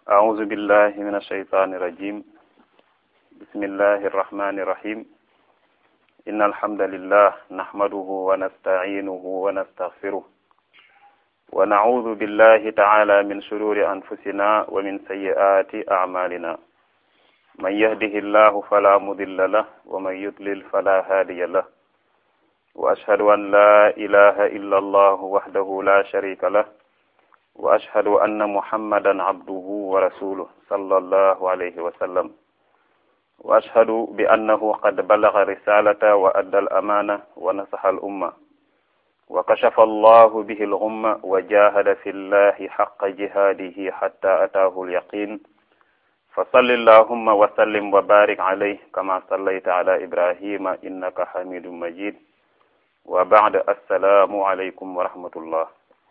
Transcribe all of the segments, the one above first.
أعوذ بالله من الشيطان الرجيم بسم الله الرحمن الرحيم إن الحمد لله نحمده ونستعينه ونستغفره ونعوذ بالله تعالى من شرور أنفسنا ومن سيئات أعمالنا من يهده الله فلا مضل له ومن يضلل فلا هادي له وأشهد أن لا إله إلا الله وحده لا شريك له وأشهد أن محمدا عبده ورسوله صلى الله عليه وسلم وأشهد بأنه قد بلغ رسالة وأدى الأمانة ونصح الأمة وكشف الله به الغمة وجاهد في الله حق جهاده حتى أتاه اليقين فصل اللهم وسلم وبارك عليه كما صليت على إبراهيم إنك حميد مجيد وبعد السلام عليكم ورحمة الله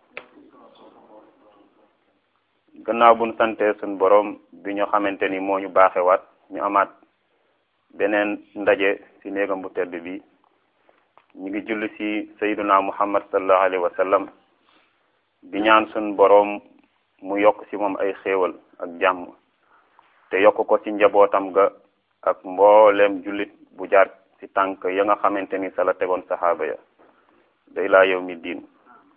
gannaaw buñ sante suñ borom bi ñu xamante ni moo ñu baaxewaat ñu amaat beneen ndaje ci néegam bu tedd bi ñu ngi julli ci sayyiduna muhammad sallallahu alayhi wa sallam di ñaan suñ boroom mu yokk ci moom ay xéewal ak jàmm te yokk ko ci njabootam ga ak mbooleem jullit bu jaar ci tànk ya nga xamante ni sa la tegoon saxaaba ya day laa yow mi diin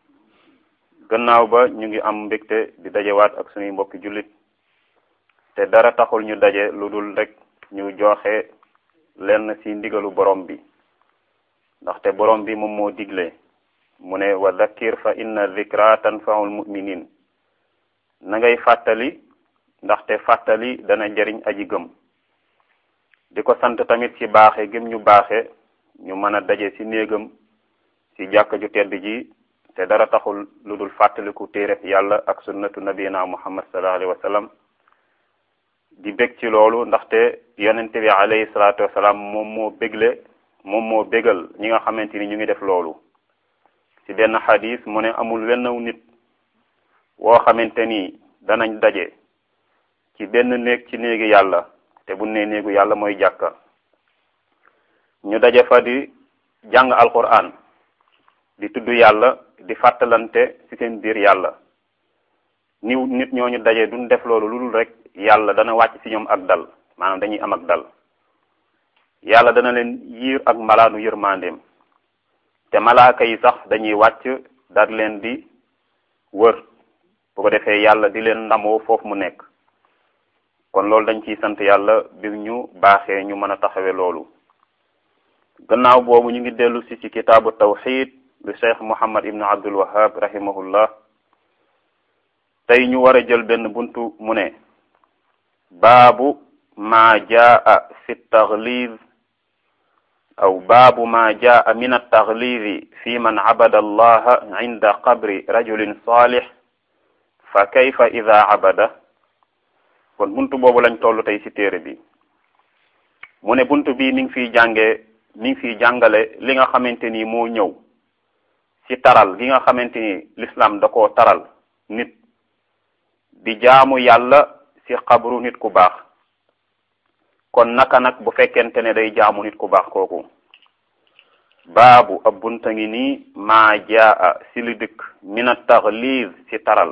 gannaaw ba ñu ngi am mbégte di dajewaat ak suñuy mbokki jullit te dara taxul ñu daje lu dul rek ñu joxe lenn ci ndigalu borom bi ndaxte borom bi moom moo digle mu ne wa dhakkir fa inna dhikra tanfaul muminin na ngay fàttali ndaxte fàttali dana jariñ aji gëm di ko sant tamit ci baaxe gëm ñu baaxe ñu mën a daje ci néegam ci jàkka ju tedd ji te dara taxul lu dul fàttaliku téere yàlla ak sunnatu nabina muhammad sallallahu alayhi wa sallam di bég ci loolu ndaxte yonente bi alayhi salaatu wasalaam moom moo bégle moom moo bégal ñi nga xamante ni ñu ngi def loolu ci benn xadis mu ne amul wennaw nit woo xamante ni danañ daje ci benn néeg ci néegi yàlla te bu ne néegu yàlla mooy jàkka ñu daje fa di jàng alquran di tudd yàlla di fàttalante ci seen biir yàlla niw nit ñooñu daje duñ def loolu lu dul rek yàlla dana wàcc ci ñoom ak dal maanaam dañuy am ak dal yàlla dana leen yiir ak malaanu yërmandeem te malaaka yi sax dañuy wàcc dar leen di wër bu ko defee yàlla di leen ndamoo foofu mu nekk kon loolu dañ ciy sant yàlla bi ñu baaxee ñu mën a taxawe loolu gannaaw boobu ñu ngi dellu si ci kitaabu tawxid bi cheikh muhammad ibnu abdul wahab rahimahullah tey ñu war a jël benn buntu mu ne baabu ma jaa fi tagliz aw baabu ma jaa min altaglizi fi man cabada allaha inda qabri rajulin salih fa kayfa ida cabada kon buntu boobu lañ toll tey ci téere bi mu ne buntu bi mi ngi fiy jànge mi ngi fiy jàngale li nga xamante ni moo ñëw ci taral gi nga xamante ni l'islam da koo taral nit di jaamu yàlla ci xabru nit ku baax kon naka nag bu fekkente ne day jaamu nit ku baax kooku baabu ab bunta ngi nii maa jaa ci li dëkk min a taxliz ci taral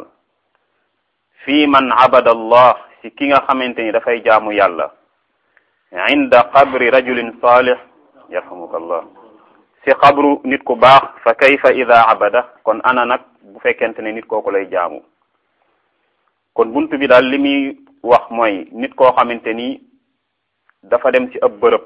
fii man abada allah ci ki nga xamante ni dafay jaamu yàlla inda qabri rajulin salih yarhamukallah ci xabru nit ku baax fa kayfa ida abada kon ana nag bu fekkente ne nit kooku lay jaamu kon buntu bi daal li muy wax mooy nit koo xamante ni dafa dem ci ab bërëb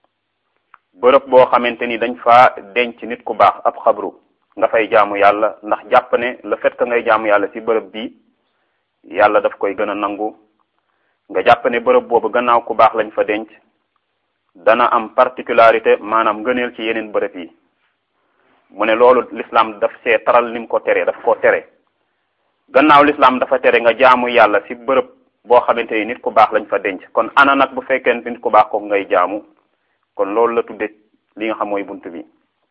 bërëb boo xamante ni dañ fa denc nit ku baax ab xabru nga fay jaamu yàlla ndax jàpp ne le fait que ngay jaamu yàlla ci bërëb bi yàlla daf koy gën a nangu nga jàpp ne bërëb boobu gannaaw ku baax lañ fa denc dana am particularité maanaam ngëneel ci yeneen bërëb yi mu ne loolu l'islam daf see taral ni mu ko tere daf koo tere gannaaw l'islam dafa tere nga jaamu yàlla ci bërëb boo xamante ni nit ku baax lañ fa denc kon ana nag bu fekkente nit ku baax kooku ngay jaamu kon loolu la tudde li nga xam mooy bunt bi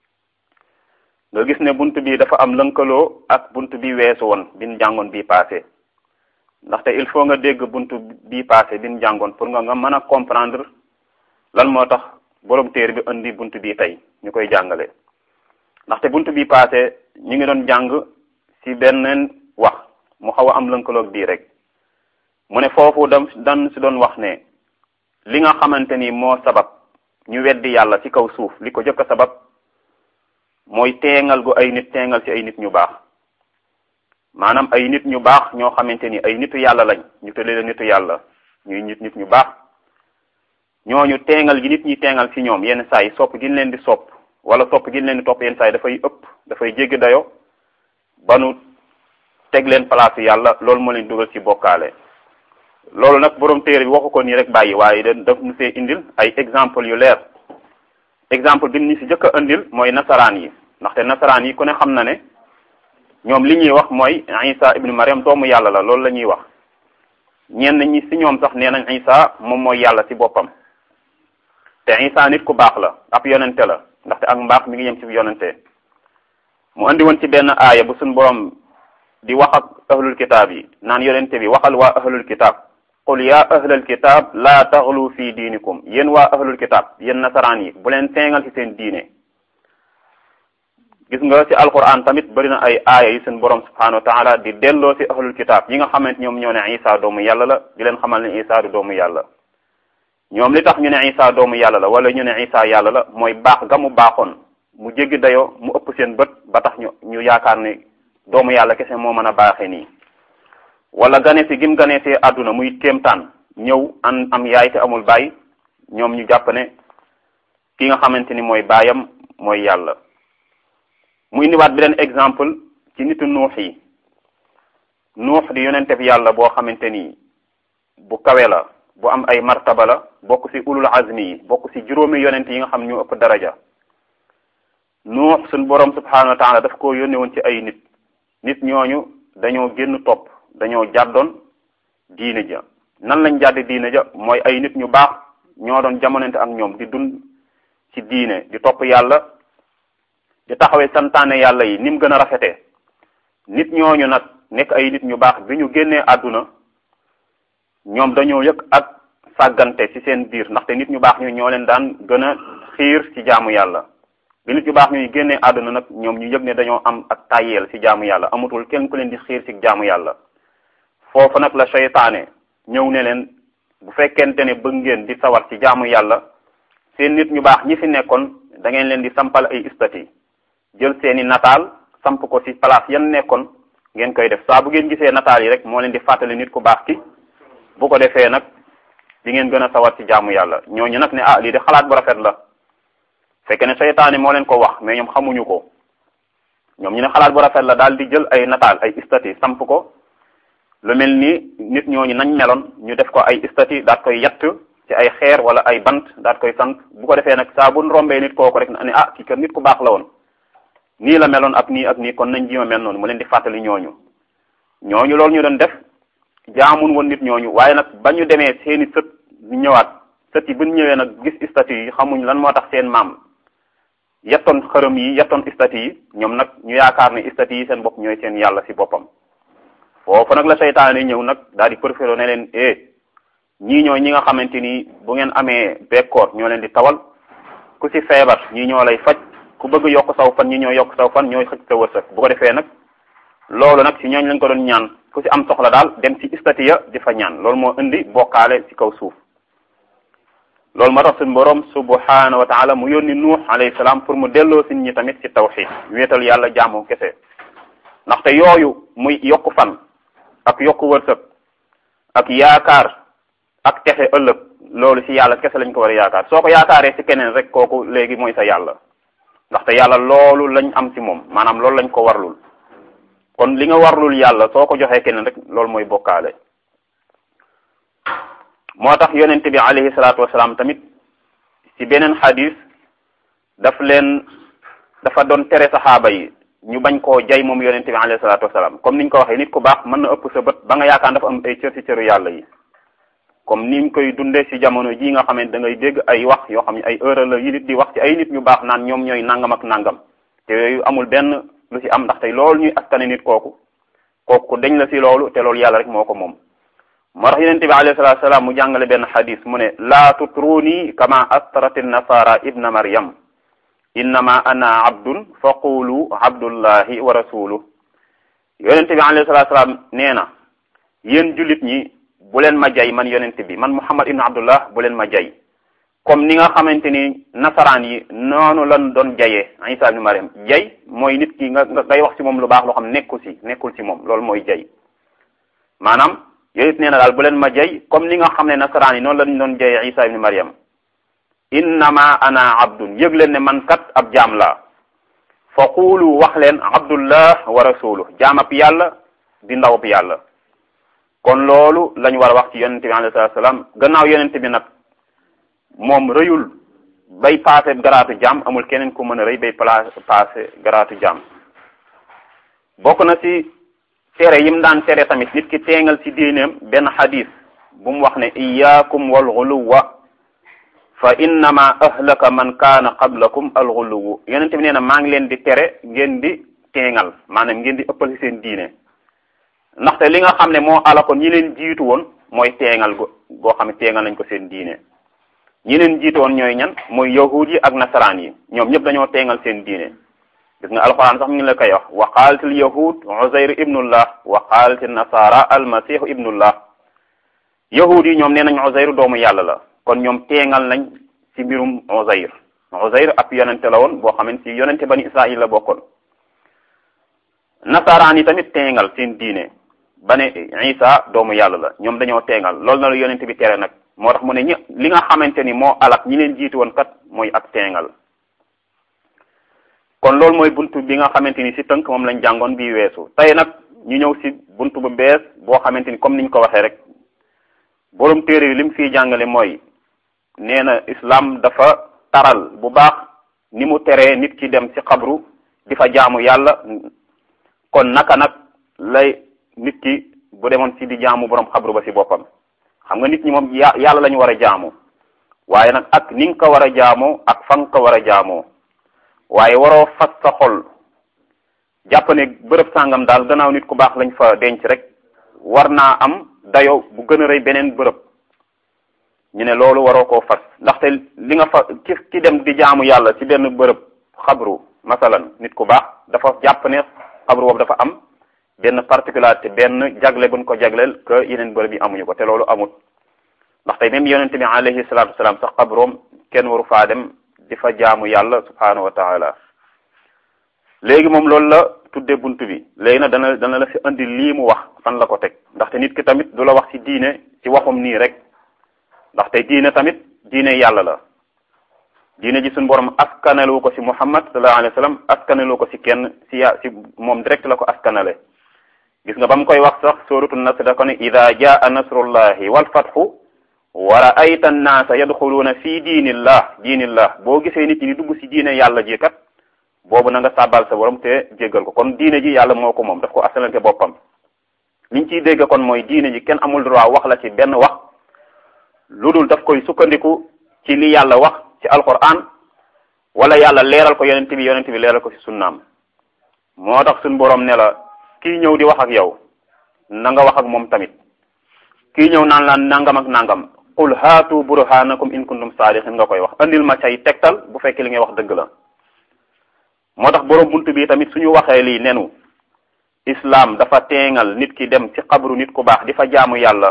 nga gis ne bunt bi dafa am lënkaloo ak bunt bi weesu woon bin jàngoon bii passé ndaxte il faut nga dégg bunt bii passé bin jàngoon pour nga nga mën a comprendre lan moo tax borom téere bi indi bunt bi tey ñu koy jàngale ndaxte bunt bi passé ñu ngi doon jàng ci benn wax mu xaw a am lënkaloog bii rek mu ne foofu dam dan si doon wax ne li nga xamante ni moo sabab ñu weddi yàlla ci kaw suuf li ko jëkk a sabab mooy teengal gu ay nit teengal ci ay nit ñu baax maanaam ay nit ñu baax ñoo xamante ni ay nitu yàlla lañ ñu tëddee la nitu yàlla ñuy nit nit ñu baax ñooñu teengal gi nit ñi teengal ci ñoom yenn saa yi sopp gi leen di sopp wala sopp gi leen di topp yenn saa yi dafay ëpp dafay jéggi dayo ba nu teg leen place yàlla loolu moo leen dugal ci bokkaale loolu nag borom téere bi waxu ko nii rek bàyyi waaye da daf nu see indil ay exemple yu leer exemple bi ñu ci jëkk a indil mooy nasaraan yi ndaxte nasaraan yi ku ne xam na ne ñoom li ñuy wax mooy Isa ibnu Mariam doomu yàlla la loolu la ñuy wax ñenn ñi ci ñoom sax nee nañ Isa moom mooy yàlla ci boppam te Isa nit ku baax la ab yonente la ndaxte ak mbaax mi ngi yem ci yonente mu andi woon ci benn aaya bu suñ borom di wax ak ahlul kitaab yi naan yonente bi waxal waa ahlul kitaab qul ya ahlal kitab laa taxlu fi diinikum yéen waa ahlul kitab yéen nasaraan yi bu leen teengal ci seen diine gis nga ci alquran tamit bari na ay aaya yi seen borom subhanahu wa taala di delloo ci ahlul kitab yi nga xamante ñoom ñoo ne isa doomu yàlla la di leen xamal ne isa du doomu yàlla ñoom li tax ñu ne isa doomu yàlla la wala ñu ne isa yàlla la mooy baax ga mu baaxoon mu jéggi dayoo mu ëpp seen bët ba tax ñu ñu yaakaar ne doomu yàlla kese moo mën a baaxee nii wala gane si gim gane si àdduna muy kéemtaan ñëw an am yaay te amul baay ñoom ñu jàpp ne ki nga xamante ni mooy baayam mooy yàlla mu indiwaat beneen exemple ci nitu nuux yi nuux di yonente bi yàlla boo xamante ni bu kawe la bu am ay martaba la bokk ci ulul azmi yi bokk ci juróomi yonent yi nga xam ñu ëpp daraja nuux suñ borom subhanahu wa taala daf ko yónne woon ci ay nit nit ñooñu dañoo génn topp dañoo jàddoon diine ja nan lañ jàddi diine ja mooy ay nit ñu baax ñoo doon jamonante ak ñoom di dund ci diine di topp yàlla di taxawee santaane yàlla yi ni mu gën a rafetee nit ñooñu nag nekk ay nit ñu baax bi ñu génnee àdduna ñoom dañoo yëg ak sàggante ci seen biir ndaxte nit ñu baax ñu ñoo leen daan gën a xiir ci jaamu yàlla bi nit ñu baax ñuy génnee àdduna nag ñoom ñu yëg ne dañoo am ak tàyyeel ci jaamu yàlla amatul kenn ku leen di xiir ci jaamu yàlla foofu nag la seytaane ñëw ne leen bu fekkente ne bëgg ngeen di sawar ci jaamu yàlla seen nit ñu baax ñi fi nekkoon da ngeen leen di sampal ay istati jël seeni nataal samp ko ci place yan nekkoon ngeen koy def saa bu ngeen gisee nataal yi rek moo leen di fàttali nit ku baax ki bu ko defee nag di ngeen gën a sawar ci jaamu yàlla ñooñu nag ne ah lii de xalaat bu rafet la fekke ne seytaane moo leen ko wax mais ñoom xamuñu ko ñoom ñu ne xalaat bu rafet la daal di jël ay nataal ay istati samp ko lu mel ni nit ñooñu nañ meloon ñu def ko ay istati daat koy yatt ci ay xeer wala ay bant daat koy sant bu ko defee nag saa bu rombee nit kooku rek ne ah kii kat nit ku baax la woon nii la meloon ak nii ak nii kon nañ jima mel noonu mu leen di fàttali ñooñu ñooñu loolu ñu doon def jaamun woon nit ñooñu waaye nag ba ñu demee seeni sët ñu ñëwaat sët yi bu ñu ñëwee nag gis istati yi xamuñ lan moo tax seen maam yettoon xërëm yi yettoon istati yi ñoom nag ñu yaakaar ne istati yi seen bopp ñooy seen yàlla ci boppam foofu nag la seytaane ñëw nag daal di proféré ne leen eh ñii ñooy ñi nga xamante ni bu ngeen amee bekkoor ñoo leen di tawal ku ci feebar ñii ñoo lay faj ku bëgg yokk saw fan ñi ñoo yokk saw fan ñooy xëcc sa wërsëg bu ko defee nag loolu nag ci ñooñ lañ ko doon ñaan ku ci am soxla daal dem ci istatiya di fa ñaan loolu moo indi bokkaale ci kaw suuf loolu moo tax suñu borom subhanahu wa taala mu yónni nuux alayhi salaam pour mu delloo si ñi tamit ci tawxid wéetal yàlla jaamu kese ndaxte yooyu muy yokku fan ak yokku wërsëg ak yaakaar ak texe ëllëg loolu ci yàlla kese lañ ko war a yaakaar soo ko yaakaaree ci keneen rek kooku léegi mooy sa yàlla ndaxte yàlla loolu lañ am ci moom maanaam loolu lañ ko warlul kon li nga warlul yàlla soo ko joxee keneen rek loolu mooy bokkaale moo tax yonent bi alayhi salaatu wasalaam tamit ci beneen xadis daf leen dafa doon tere saxaaba yi ñu bañ koo jay moom yonent bi alayhi salaatu wasalaam comme niñ ko waxee nit ku baax mën na ëpp sa bët ba nga yaakaar dafa am ay cër ci cëru yàlla yi comme niñ koy dundee ci jamono ji nga xamante da ngay dégg ay wax yoo xam ne ay heure la yi nit di wax ci ay nit ñu baax naan ñoom ñooy nangam ak nangam te yooyu amul benn lu ci am ndax tey loolu ñuy askane nit kooku kooku dañ la ci loolu te loolu yàlla rek moo ko moom moo tax yonente bi alayhi salatu salaam mu jàngale benn xadis mu ne laa tutruni kama astrat nasara ibna maryam innama ana abdun fa qulu abdullahi wa rasuluh yonente bi alayhi salatu salaam nee na yéen jullit ñi bu leen ma jay man yonent bi man muhammad ibn abdullah bu leen ma jay comme ni nga xamante ni nasaraan yi noonu lan doon jayee isa ibn mariam jay mooy nit ki nga ngay wax ci moom lu baax loo xam nekkul ci nekkul ci moom loolu mooy jay maanaam yooyu nee na daal bu leen ma jay comme ni nga xam ne nasaraan yi noonu lañ doon jayee isa ibn mariam innama ana abdun yëg leen ne man kat ab jaam laa fa quulu wax leen abdullah wa rasuluh jaamab yàlla di ndawab yàlla kon loolu lañ war a wax ci yonente bi alayhi salatu salaam gannaaw yonente bi nag moom rëyul bay paase garaatu jaam amul keneen ku mën a rëy bay paase garaatu jaam bokk na ci tere yim daan tere tamit nit ki teengal ci diineem benn xadis bu mu wax ne iyaakum wal xuluwa fa innama ahlaka man kaana qablakum al xuluwu yonente bi nee na maa ngi leen di tere ngeen di teengal maanaam ngeen di ëppal ci seen diine ndaxte li nga xam ne moo ala ko ñi leen jiitu woon mooy teengal go goo xam ne teengal nañ ko seen diine ñi leen jiitu woon ñooy ñan mooy yahud yi ak nasaraan yi ñoom ñëpp dañoo teengal seen diine gis nga alxuraan sax mu ngi la koy wax wa qaalatil yahud uzayr ibnullah wa qaalatil nasara almasihu ibnullah yahud yi ñoom nee nañ uzayr doomu yàlla la kon ñoom teengal nañ ci mbirum uzayr uzayr ab yonente la woon boo xamante ci yonente bani israil la bokkoon nasaraan yi tamit teengal seen diine ba ne isa doomu yàlla la ñoom dañoo teengal loolu na la yonente bi tere nag moo tax mu ne ñi li nga xamante ni moo alak ñi leen jiitu woon kat mooy ak teengal kon loolu mooy buntu bi nga xamante ni ci tënk moom lañ jàngoon bii weesu tey nag ñu ñëw ci buntu bu bees boo xamante ni comme niñ ko waxee rek borom téere yi li mu fiy jàngale mooy nee na islam dafa taral bu baax ni mu teree nit ki dem ci xabru di fa jaamu yàlla kon naka nag lay nit ki bu demoon ci di jaamu borom xabru ba ci boppam xam nga nit ñi moom yàlla la ñu war a jaamu waaye nag ak ni nga ko war a jaamoo ak fa nga ko war a jaamoo waaye waroo fas sa xol jàpp ne bërëb sàngam daal gannaaw nit ku baax lañ fa denc rek war naa am dayo bu gën a rëy beneen bërëb ñu ne loolu waroo koo fas ndaxte li nga fa ki ki dem di jaamu yàlla ci benn bërëb xabru masalan nit ku baax dafa jàpp ne xabru boobu dafa am benn particularité benn jagle buñ ko jagleel que yeneen bërëb yi amuñu ko te loolu amut ndaxte même yonente bi alayhi salatu wasalaam sax xabroom kenn waru faa dem di fa jaamu yàlla subhanahu wa taala léegi moom loolu la tudde bunt bi léegi nag dana dana la fi andi lii mu wax fan la ko teg ndaxte nit ki tamit du la wax ci diine ci waxum nii rek ndaxte diine tamit diine yàlla la diine ji suñu borom askanalu ko ci muhammad sallallahu alayhi wa sallam askanalu ko ci kenn ci ya ci moom direct la ko askanale gis nga ba mu koy wax sax suratu nasr da ko ne ida jaa nasrullahi wal fathu wa ra'ayta an-naasa yadxuluuna fi diinillah diinillah boo gisee nit ñi dugg ci diine yàlla ji kat boobu na nga sàbbal sa borom te jéggal ko kon diine ji yàlla moo ko moom daf ko asalante boppam liñ ciy dégg kon mooy diine ji kenn amul droit wax la ci benn wax lu dul daf koy sukkandiku ci li yàlla wax ci alquran wala yàlla leeral ko yonent bi yonent bi leeral ko ci sunnaam moo tax suñ borom ne la kii ñëw di wax ak yow na nga wax ak moom tamit kii ñëw naan laan nangam ak nangam qul haatu burhanakum in kuntum saadiqin nga koy wax andil ma cay tegtal bu fekkee li ngay wax dëgg la moo tax borom buntu bi tamit suñu waxee lii nenu islam dafa teengal nit ki dem ci xabru nit ku baax di fa jaamu yàlla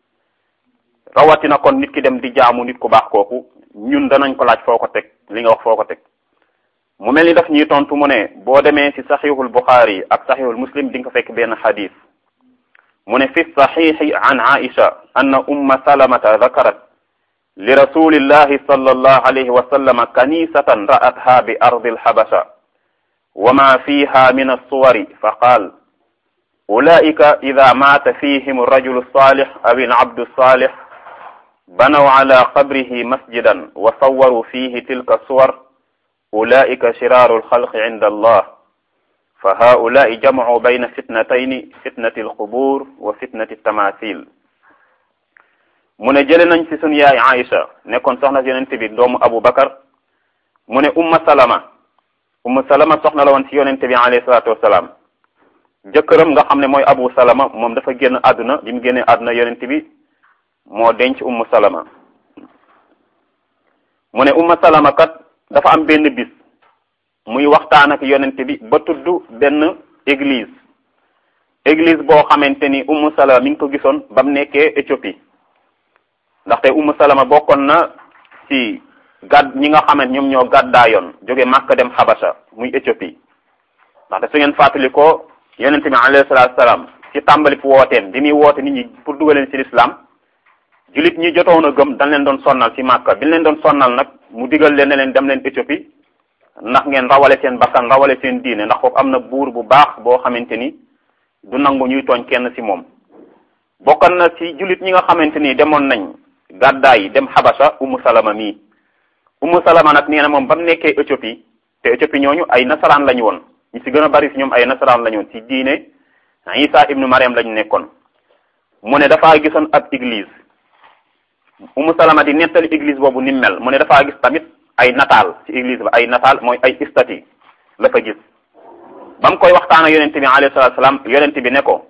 rawatina kon nit ki dem di jaamu nit ku baax kooku ñun danañ ko laaj foo ko teg li nga wax foo ko teg mu mel ni daf ñuy tontu mu ne boo demee ci saxiixul buxaari ak saxiixul muslim di nga ko fekk benn xadis mu ne fi saxiixi an aisha anna umma salamata dakarat li rasulillahi sallallahu alayhi wa sallam kanisatan ra'atha bi ardi alxabasha wa ma fiha min alsuwari fa qaal ulaika ida maata fihim alrajulu alsalix aw alabdu alsalix banaw ala qabrihi masjidan wa sawaru fihi tilka suwar ulaika shiraaru alxalqi inda allah fa haulai jamcu bayna fitnatayni fitnati alqubur wa fitnati tamasil mu ne jële nañ ci sunu yaay Aïcha nekkoon soxna si yonent bi doomu Abu Bakar mu ne umma salama umma salama soxna la woon ci yonent bi alayhi salaatu wasalaam jëkkëram nga xam ne mooy Abu Salama moom dafa génn àdduna bi mu génnee àdduna yonent bi moo denc ummu salama mu ne umma salama kat dafa am benn bis muy waxtaan ak yonent bi ba tudd benn église église boo xamante ni Ummu Salama mi ngi ko gisoon ba mu nekkee Éthiopie ndaxte Ummu Salama bokkoon na ci gàdd ñi nga xamante ñoom ñoo gàddaayoon jóge Makka dem Habasha muy Éthiopie ndaxte su ngeen fàttali ko yonente bi alayhi salaatu salaam ci tàmbali fu wooteem bi muy woote nit ñi pour dugaleen ci l'islam julit ñi jotoon a gëm dañ leen doon sonnal ci Makka bi leen doon sonnal nag mu digal leen ne leen dem leen Éthiopie ndax ngeen rawale seen bakkan rawale seen diine ndax foofu am na buur bu baax boo xamante ni du nangu ñuy tooñ kenn ci moom bokkan na ci julit ñi nga xamante ni demoon nañ gàddaay yi dem Habasha Umu Salama mii Umu Salama nag nee na moom ba mu nekkee Éthiopie te Éthiopie ñooñu ay nasaraan lañu woon ñi ci gën a bari ci ñoom ay nasaraan lañu woon ci diine Isa ibnu Mariam lañu nekkoon mu ne dafaa gisoon ab église Umu Salama di nettali église boobu ni mel mu ne dafaa gis tamit ay nataal ci église ba ay nataal mooy ay statue la fa gis ba mu koy waxtaan ak yonente bi alayhi salatu salaam yonente bi ne ko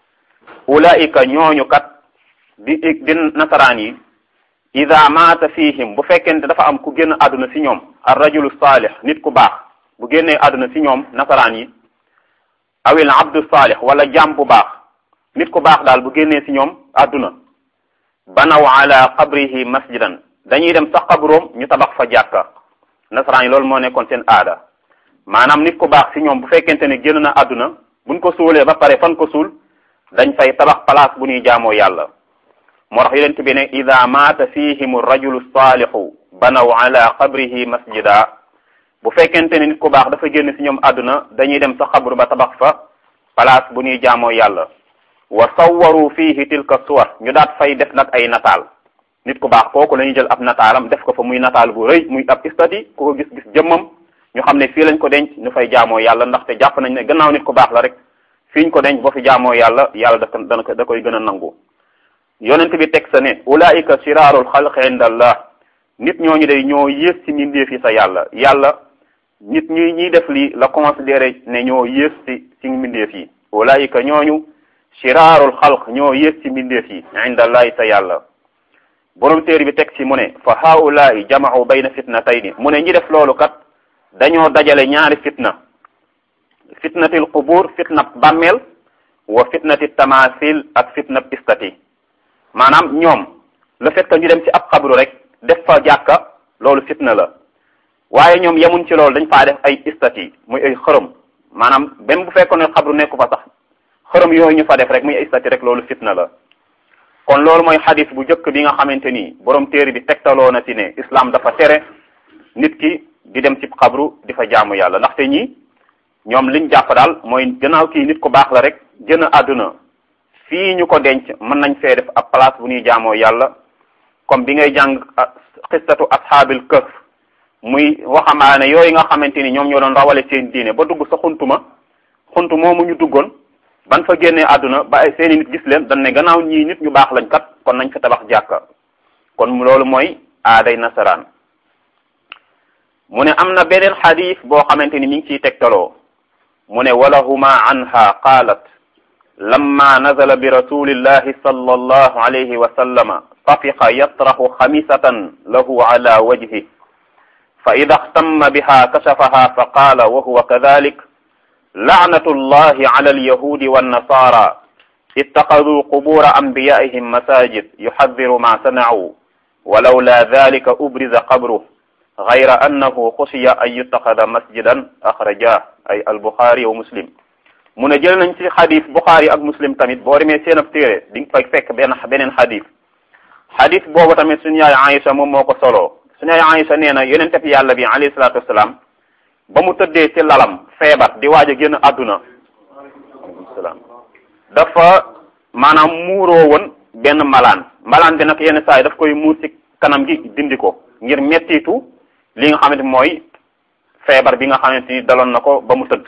ulaika ñooñu kat di di nasaraan yi ida maata fihim bu fekkente dafa am ku génn àdduna ci ñoom ar rajulu salih nit ku baax bu génnee àdduna ci ñoom nasaraan yi awil abdu salih wala jaam bu baax nit ku baax daal bu génnee ci ñoom àdduna banaw ala qabrihi masjidan dañuy dem sax xabroom ñu tabax fa jàkka nasaraan yi loolu moo nekkoon seen aada maanaam nit ku baax ci ñoom bu fekkente ne génn na àdduna buñ ko suulee ba pare fan ko suul dañ fay tabax place bu ñuy jaamoo yàlla moo tax yonent bi ne ida maata fihim rajulu saalihu banaw ala qabrihi masjida bu fekkente ne nit ku baax dafa génn ci ñoom àdduna dañuy dem sa xabru ba tabax fa place bu ñuy jaamoo yàlla wa sawwaru fihi tilka suwar ñu daat fay def nag ay nataal nit ku baax kooku la ñuy jël ab nataalam def ko fa muy nataal bu rëy muy ab istati ku ko gis gis jëmmam ñu xam ne fii lañ ko denc ñu fay jaamoo yàlla ndaxte jàpp nañ ne gannaaw nit ku baax la rek fii ñu ko denc boo fi jaamoo yàlla yàlla da dana ko da koy gën a nangu yonent bi teg sa ne ulaika shiraarul xalqi inda allah nit ñooñu day ñoo yées ci mbindeef yi sa yàlla yàlla nit ñi ñiy def lii la considéré ne ñoo yées ci ci mbindeef yi ulaika ñooñu shiraarul xalq ñoo yées ci mbindeef yi inda allahi sa yàlla borom téere bi teg ci mu ne fa haulaai jama'u bayna fitnatayni mu ne ñi def loolu kat dañoo dajale ñaari fitna fitnatil qubur fitnab bàmmeel wa fitnati tamasil ak fitnab istati maanaam ñoom le fait que ñu dem ci ab xabru rek def fa jàkka loolu fitna la waaye ñoom yemuñ ci loolu dañ faa def ay istati muy ay xërëm maanaam même bu fekkoon ne xabru nekku fa sax xërëm yooyu ñu fa def rek muy ay istati rek loolu fitna la kon loolu mooy xadis bu njëkk bi nga xamante ni borom téere bi tegtaloo na ci ne islam dafa tere nit ki di dem ci xabru di fa jaamu yàlla ndaxte ñi ñoom liñ jàpp daal mooy gannaaw kii nit ku baax la rek gën a àdduna fii ñu ko denc mën nañ fee def ab place bu ñuy jaamoo yàlla comme bi ngay jàng xistatu ashaabil kahf muy waxambaane yooyu nga xamante ni ñoom ñoo doon rawale seen diine ba dugg sa xuntuma xuntu moomu ñu duggoon ban fa génnee àdduna ba ay seeni nit gis leen dañ ne gannaaw ñii nit ñu baax lañ kat kon nañ fa tabax jàkka kon loolu mooy aaday nasaraan mu ne am na beneen xadis boo xamante ni mi ngi ciy tegtaloo mu ne walahuma anha qaalat lamma nazala bi rasulillahi sallallahu alayhi wa sallama tafiqa yatraxu xamisatan lahu ala wajhi fa ida xtamma biha kashafaha fa qaala wa huwa kadalik laanatu llahi ala alyahudi wannasara ittaxaduu qubura anbiyaihim masajid yuxadiru ma sanacuu walawla dalika ubriza qabruh gayra annahu xusiya an yuttaxada masjidan axraja ay albuxaari wa muslim mu ne jël nañ ci xadis buxaari ak muslim tamit boo demee seen ab téere di nga fay fekk benn beneen xadis xadis boobu tamit suñu yaay Aïcha moom moo ko soloo suñu yaay Aïcha nee na yonente bi yàlla bi alayhi salaatu wasalaam ba mu tëddee ci lalam feebar di waaj a génn àdduna aleykum salaam dafa maanaam muuroo woon benn malaan malaan bi nag yenn saa yi daf koy muur ci kanam gi dindi ko ngir mettitu li nga xamante mooy feebar bi nga xamante ni daloon na ko ba mu tëdd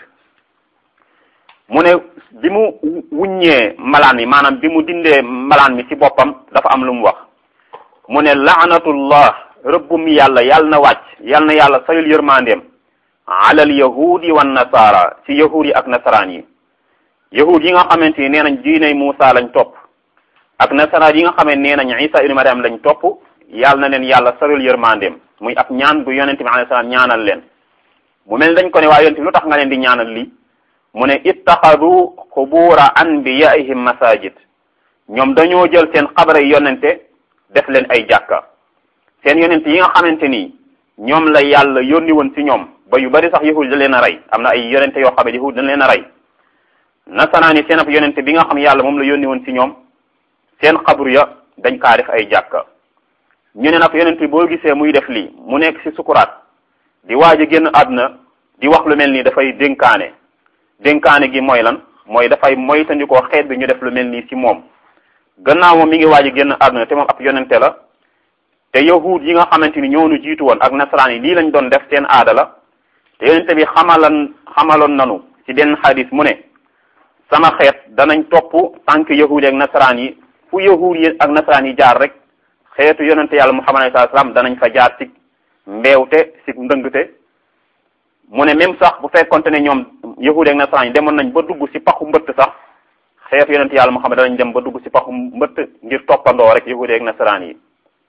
mu ne bi mu wuññee malaan mi maanaam bi mu dindee malaan mi ci boppam dafa am lu mu wax mu ne laanatullah rëbbum yàlla yàlla na wàcc yàlla na yàlla sayul yërmandeem alal yahudi wan nasara ci yahud yi ak nasaraan yi yahud yi nga xamante ni nee nañ diiney Muusa lañ topp ak nasaraan yi nga xamante nee nañ Isa ibn Maryam lañ topp yàlla na leen yàlla sayul yërmandeem muy ab ñaan bu yonente bi alayhi salaam ñaanal leen mu mel dañ ko ne waa yonente bi lu tax nga leen di ñaanal lii mu ne ittaxadu qubura anbiyaihim masajid ñoom dañoo jël seen xabara yonente def leen ay jàkka seen yonente yi nga xamante ni ñoom la yàlla yónni woon ci ñoom ba yu bari sax yahud da leen a rey am na ay yonente yoo xam ne yahud dañ leen a rey nasaraani seen ab yonente bi nga xam yàlla moom la yónni woon ci ñoom seen xabru ya dañ kaa def ay jàkka ñu ne nag yonente boo gisee muy def lii mu nekk ci sukuraat di waaj a génn àdduna di wax lu mel nii dafay dénkaane dénkaane gi mooy lan mooy dafay moytandikoo xeet bi ñu def lu mel nii ci moom gannaaw moom mi ngi waaj a génn àdduna te moom ab yonente la te yahud yi nga xamante ni ñoo nu jiitu woon ak nasaraan yi lii lañ doon def seen aada la te yonente bi xamalan xamaloon nanu ci benn xadis mu ne sama xeet danañ topp tànk yahud yi ak nasaraan yi fu yahud yi ak nasaraan yi jaar rek xeetu yonente yàlla muhammad sallallahu alayhi wasallam danañ fa jaar ci mbeewte ci ndëngte mu ne même sax bu fekkonte ne ñoom yahud yi ak nasaraan yi demoon nañ ba dugg ci paxu mbëtt sax xeetu yonente yàlla muhammad danañ dem ba dugg ci paxu mbëtt ngir toppandoo rek yahud yi ak nasaraan yi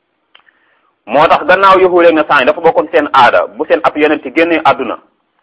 moo tax gannaaw yahud ak nasaraan yi dafa bokkoon seen aada bu seen ab yonent génnee àdduna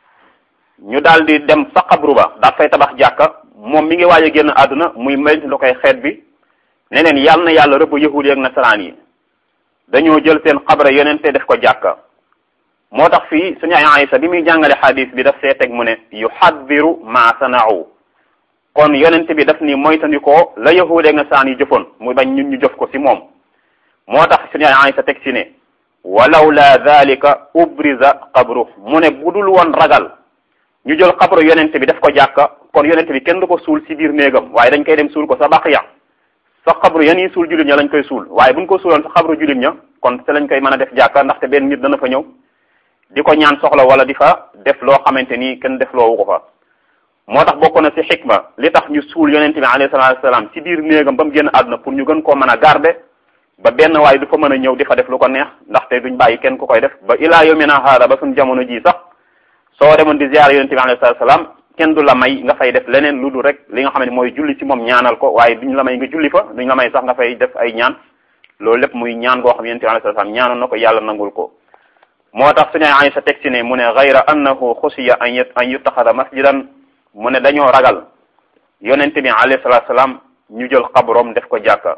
ñu daal di dem sa xabru ba daal fay tabax jàkka moom mi ngi waaj a génn àdduna muy maytu lu koy xeet bi ne leen yàlla na yàlla rëbb yahud ak nasaraan yi dañoo jël seen xabra yonente def ko jàkka moo tax fii suñu ay Aysa bi muy jàngale xadis bi daf see teg mu ne yuhaddiru ma sana'u kon yonente bi daf ni moytandikoo la yahud ak nasaraan yi jëfoon muy bañ ñun ñu jëf ko ci moom moo tax suñu ay Aysa teg ci ne walaw la dalika ubriza qabru mu ne bu dul woon ragal ñu jël xabru yonente bi def ko jàkka kon yonente bi kenn du ko suul ci biir néegam waaye dañ koy dem suul ko sa baqiya sa xabru yan yi suul jullit ña lañ koy suul waaye buñ ko suuloon sa xabru jullit ña kon te lañ koy mën a def jàkka ndaxte benn nit dana fa ñëw di ko ñaan soxla wala di fa def loo xamante ni kenn def loowu ko fa moo tax bokk na ci xikma li tax ñu suul yonente bi alayhi salaatu wasalaam ci biir néegam ba mu génn àdduna pour ñu gën koo mën a garder ba benn waaye du fa mën a ñëw di fa def lu ko neex ndaxte duñ bàyyi kenn ku koy def ba ilaa yawmina haada ba suñ jamono ji sax soo demoon di ziyaar yonente bi alayhi salaatu salaam kenn du la may nga fay def leneen lu dul rek li nga xam ne mooy julli ci moom ñaanal ko waaye duñ la may nga julli fa duñ la may sax nga fay def ay ñaan loolu lépp muy ñaan goo xam yonente bi alayhi salaatu salaam ñaanoon na ko yàlla nangul ko moo tax suñu Aysa teg ci ne mu ne gayra annahu xusiya an yut an yuttaxada masjidan mu ne dañoo ragal yonente bi alayhi salaatu salaam ñu jël xabroom def ko jàkka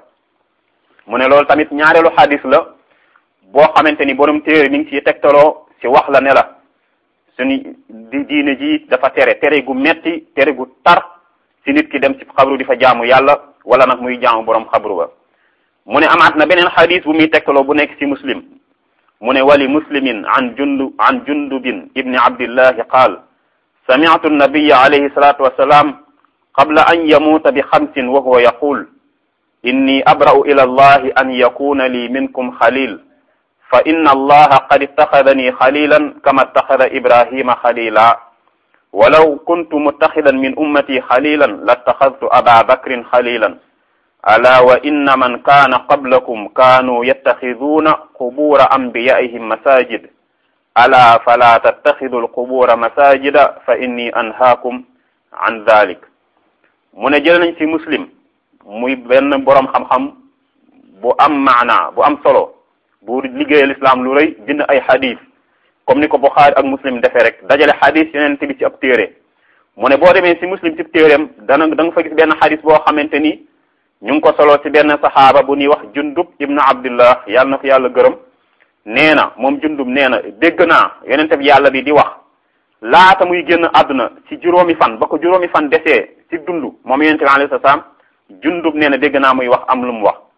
mu ne loolu tamit ñaareelu xadis la boo xamante ni borom téere mi ngi ciy tegtaloo ci wax la ne la suñu di diine ji dafa tere tere gu metti tere gu tar ci nit ki dem ci xabru di fa jaamu yàlla wala nag muy jaamu borom xabru ba mu ne amaat na beneen xadis bu muy tegtaloo bu nekk ci muslim mu ne wali muslimin an jundu an jundubin ibni abdillahi qaal sami'tu an-nabiyya alayhi salatu wassalam qabla an yamuuta bi xamsin wa huwa yaqul inni abra'u ila allahi an yakuna li minkum xalil fa inna allaha qad ittaxadani xalilan kama ittaxada ibrahima xalila walaw kuntu muttaxidan min ummati xalilan lattaxadtu aba bakrin xalilan ala wa inna man kaana qablakum kaanuu yattaxiduuna qubura anbiyaihim masajid ala fala tattaxidu alqubura masajida fa inni anhaakum an dalik mu ne jël nañ ci muslim muy benn boroom xam-xam bu am maana bu am solo bu liggéeyal islam lu rëy bind ay xadis comme ni ko Buxaari ak muslim defee rek dajale xadis yeneen bi ci ab téere mu ne boo demee ci muslim ci téereem dana da nga fa gis benn xadis boo xamante ni ñu ngi ko solo ci benn saxaaba bu ñuy wax jundub ibnu abdullah yàlla na ko yàlla gërëm nee na moom jundub nee na dégg naa yonente bi yàlla bi di wax laata muy génn àdduna ci juróomi fan ba ko juróomi fan desee ci dund moom yonente bi alayhi salaam jundub nee na dégg naa muy wax am lu mu wax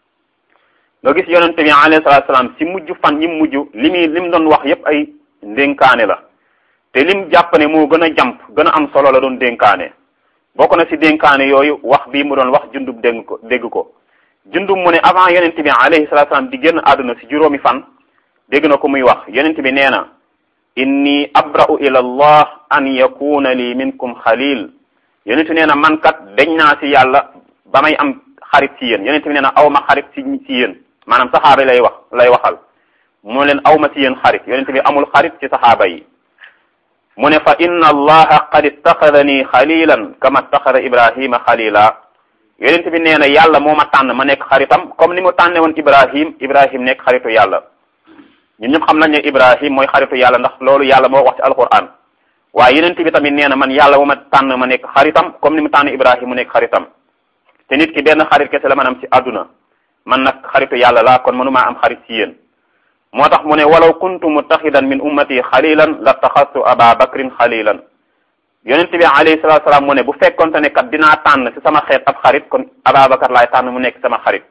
nga gis yonente bi alayhi salaatu salaam ci mujj fan ñi mujj li muy li mu doon wax yépp ay ndénkaane la te lim jàpp ne moo gën a jàmp gën a am solo la doon dénkaane bokk na ci dénkaane yooyu wax bii mu doon wax jundub dégg ko dégg ko jundub mu ne avant yonente bi alayhi salaatu salaam di génn àdduna ci juróomi fan dégg na ko muy wax yonente bi nee na inni abra'u ila allah an yakuna li minkum xalil yonente nee na man kat dañ naa ci yàlla ba may am xarit ci yéen yonente bi nee na aw ma xarit ci ci yéen maanaam saxaaba lay wax lay waxal mu leen aw ma ci yéen xarit yonente bi amul xarit ci saxaaba yi mu ne fa inna allaha qad ittaxadani xalilan kama ittaxada ibrahima xalila yonente bi nee na yàlla moo ma tànn ma nekk xaritam comme ni mu tànne woon ibrahim ibrahim nekk xaritu yàlla ñun ñëpp xam nañ ne ibrahim mooy xaritu yàlla ndax loolu yàlla moo wax ci alquran waaye yeneen bi tamit nee na man yàlla bu ma tànn ma nekk xaritam comme ni mu tànn Ibrahima mu nekk xaritam te nit ki benn xarit kese la man am ci àdduna man nag xaritu yàlla laa kon mënumaa am xarit ci yéen moo tax mu ne walaw kuntu muttaxidan min ummati xalilan la taxastu aba bakrin xalilan yonent bi alayhi salatu salaam mu ne bu fekkonte ne kat dinaa tànn ci sama xeet ab xarit kon Ababacar laay tànn mu nekk sama xarit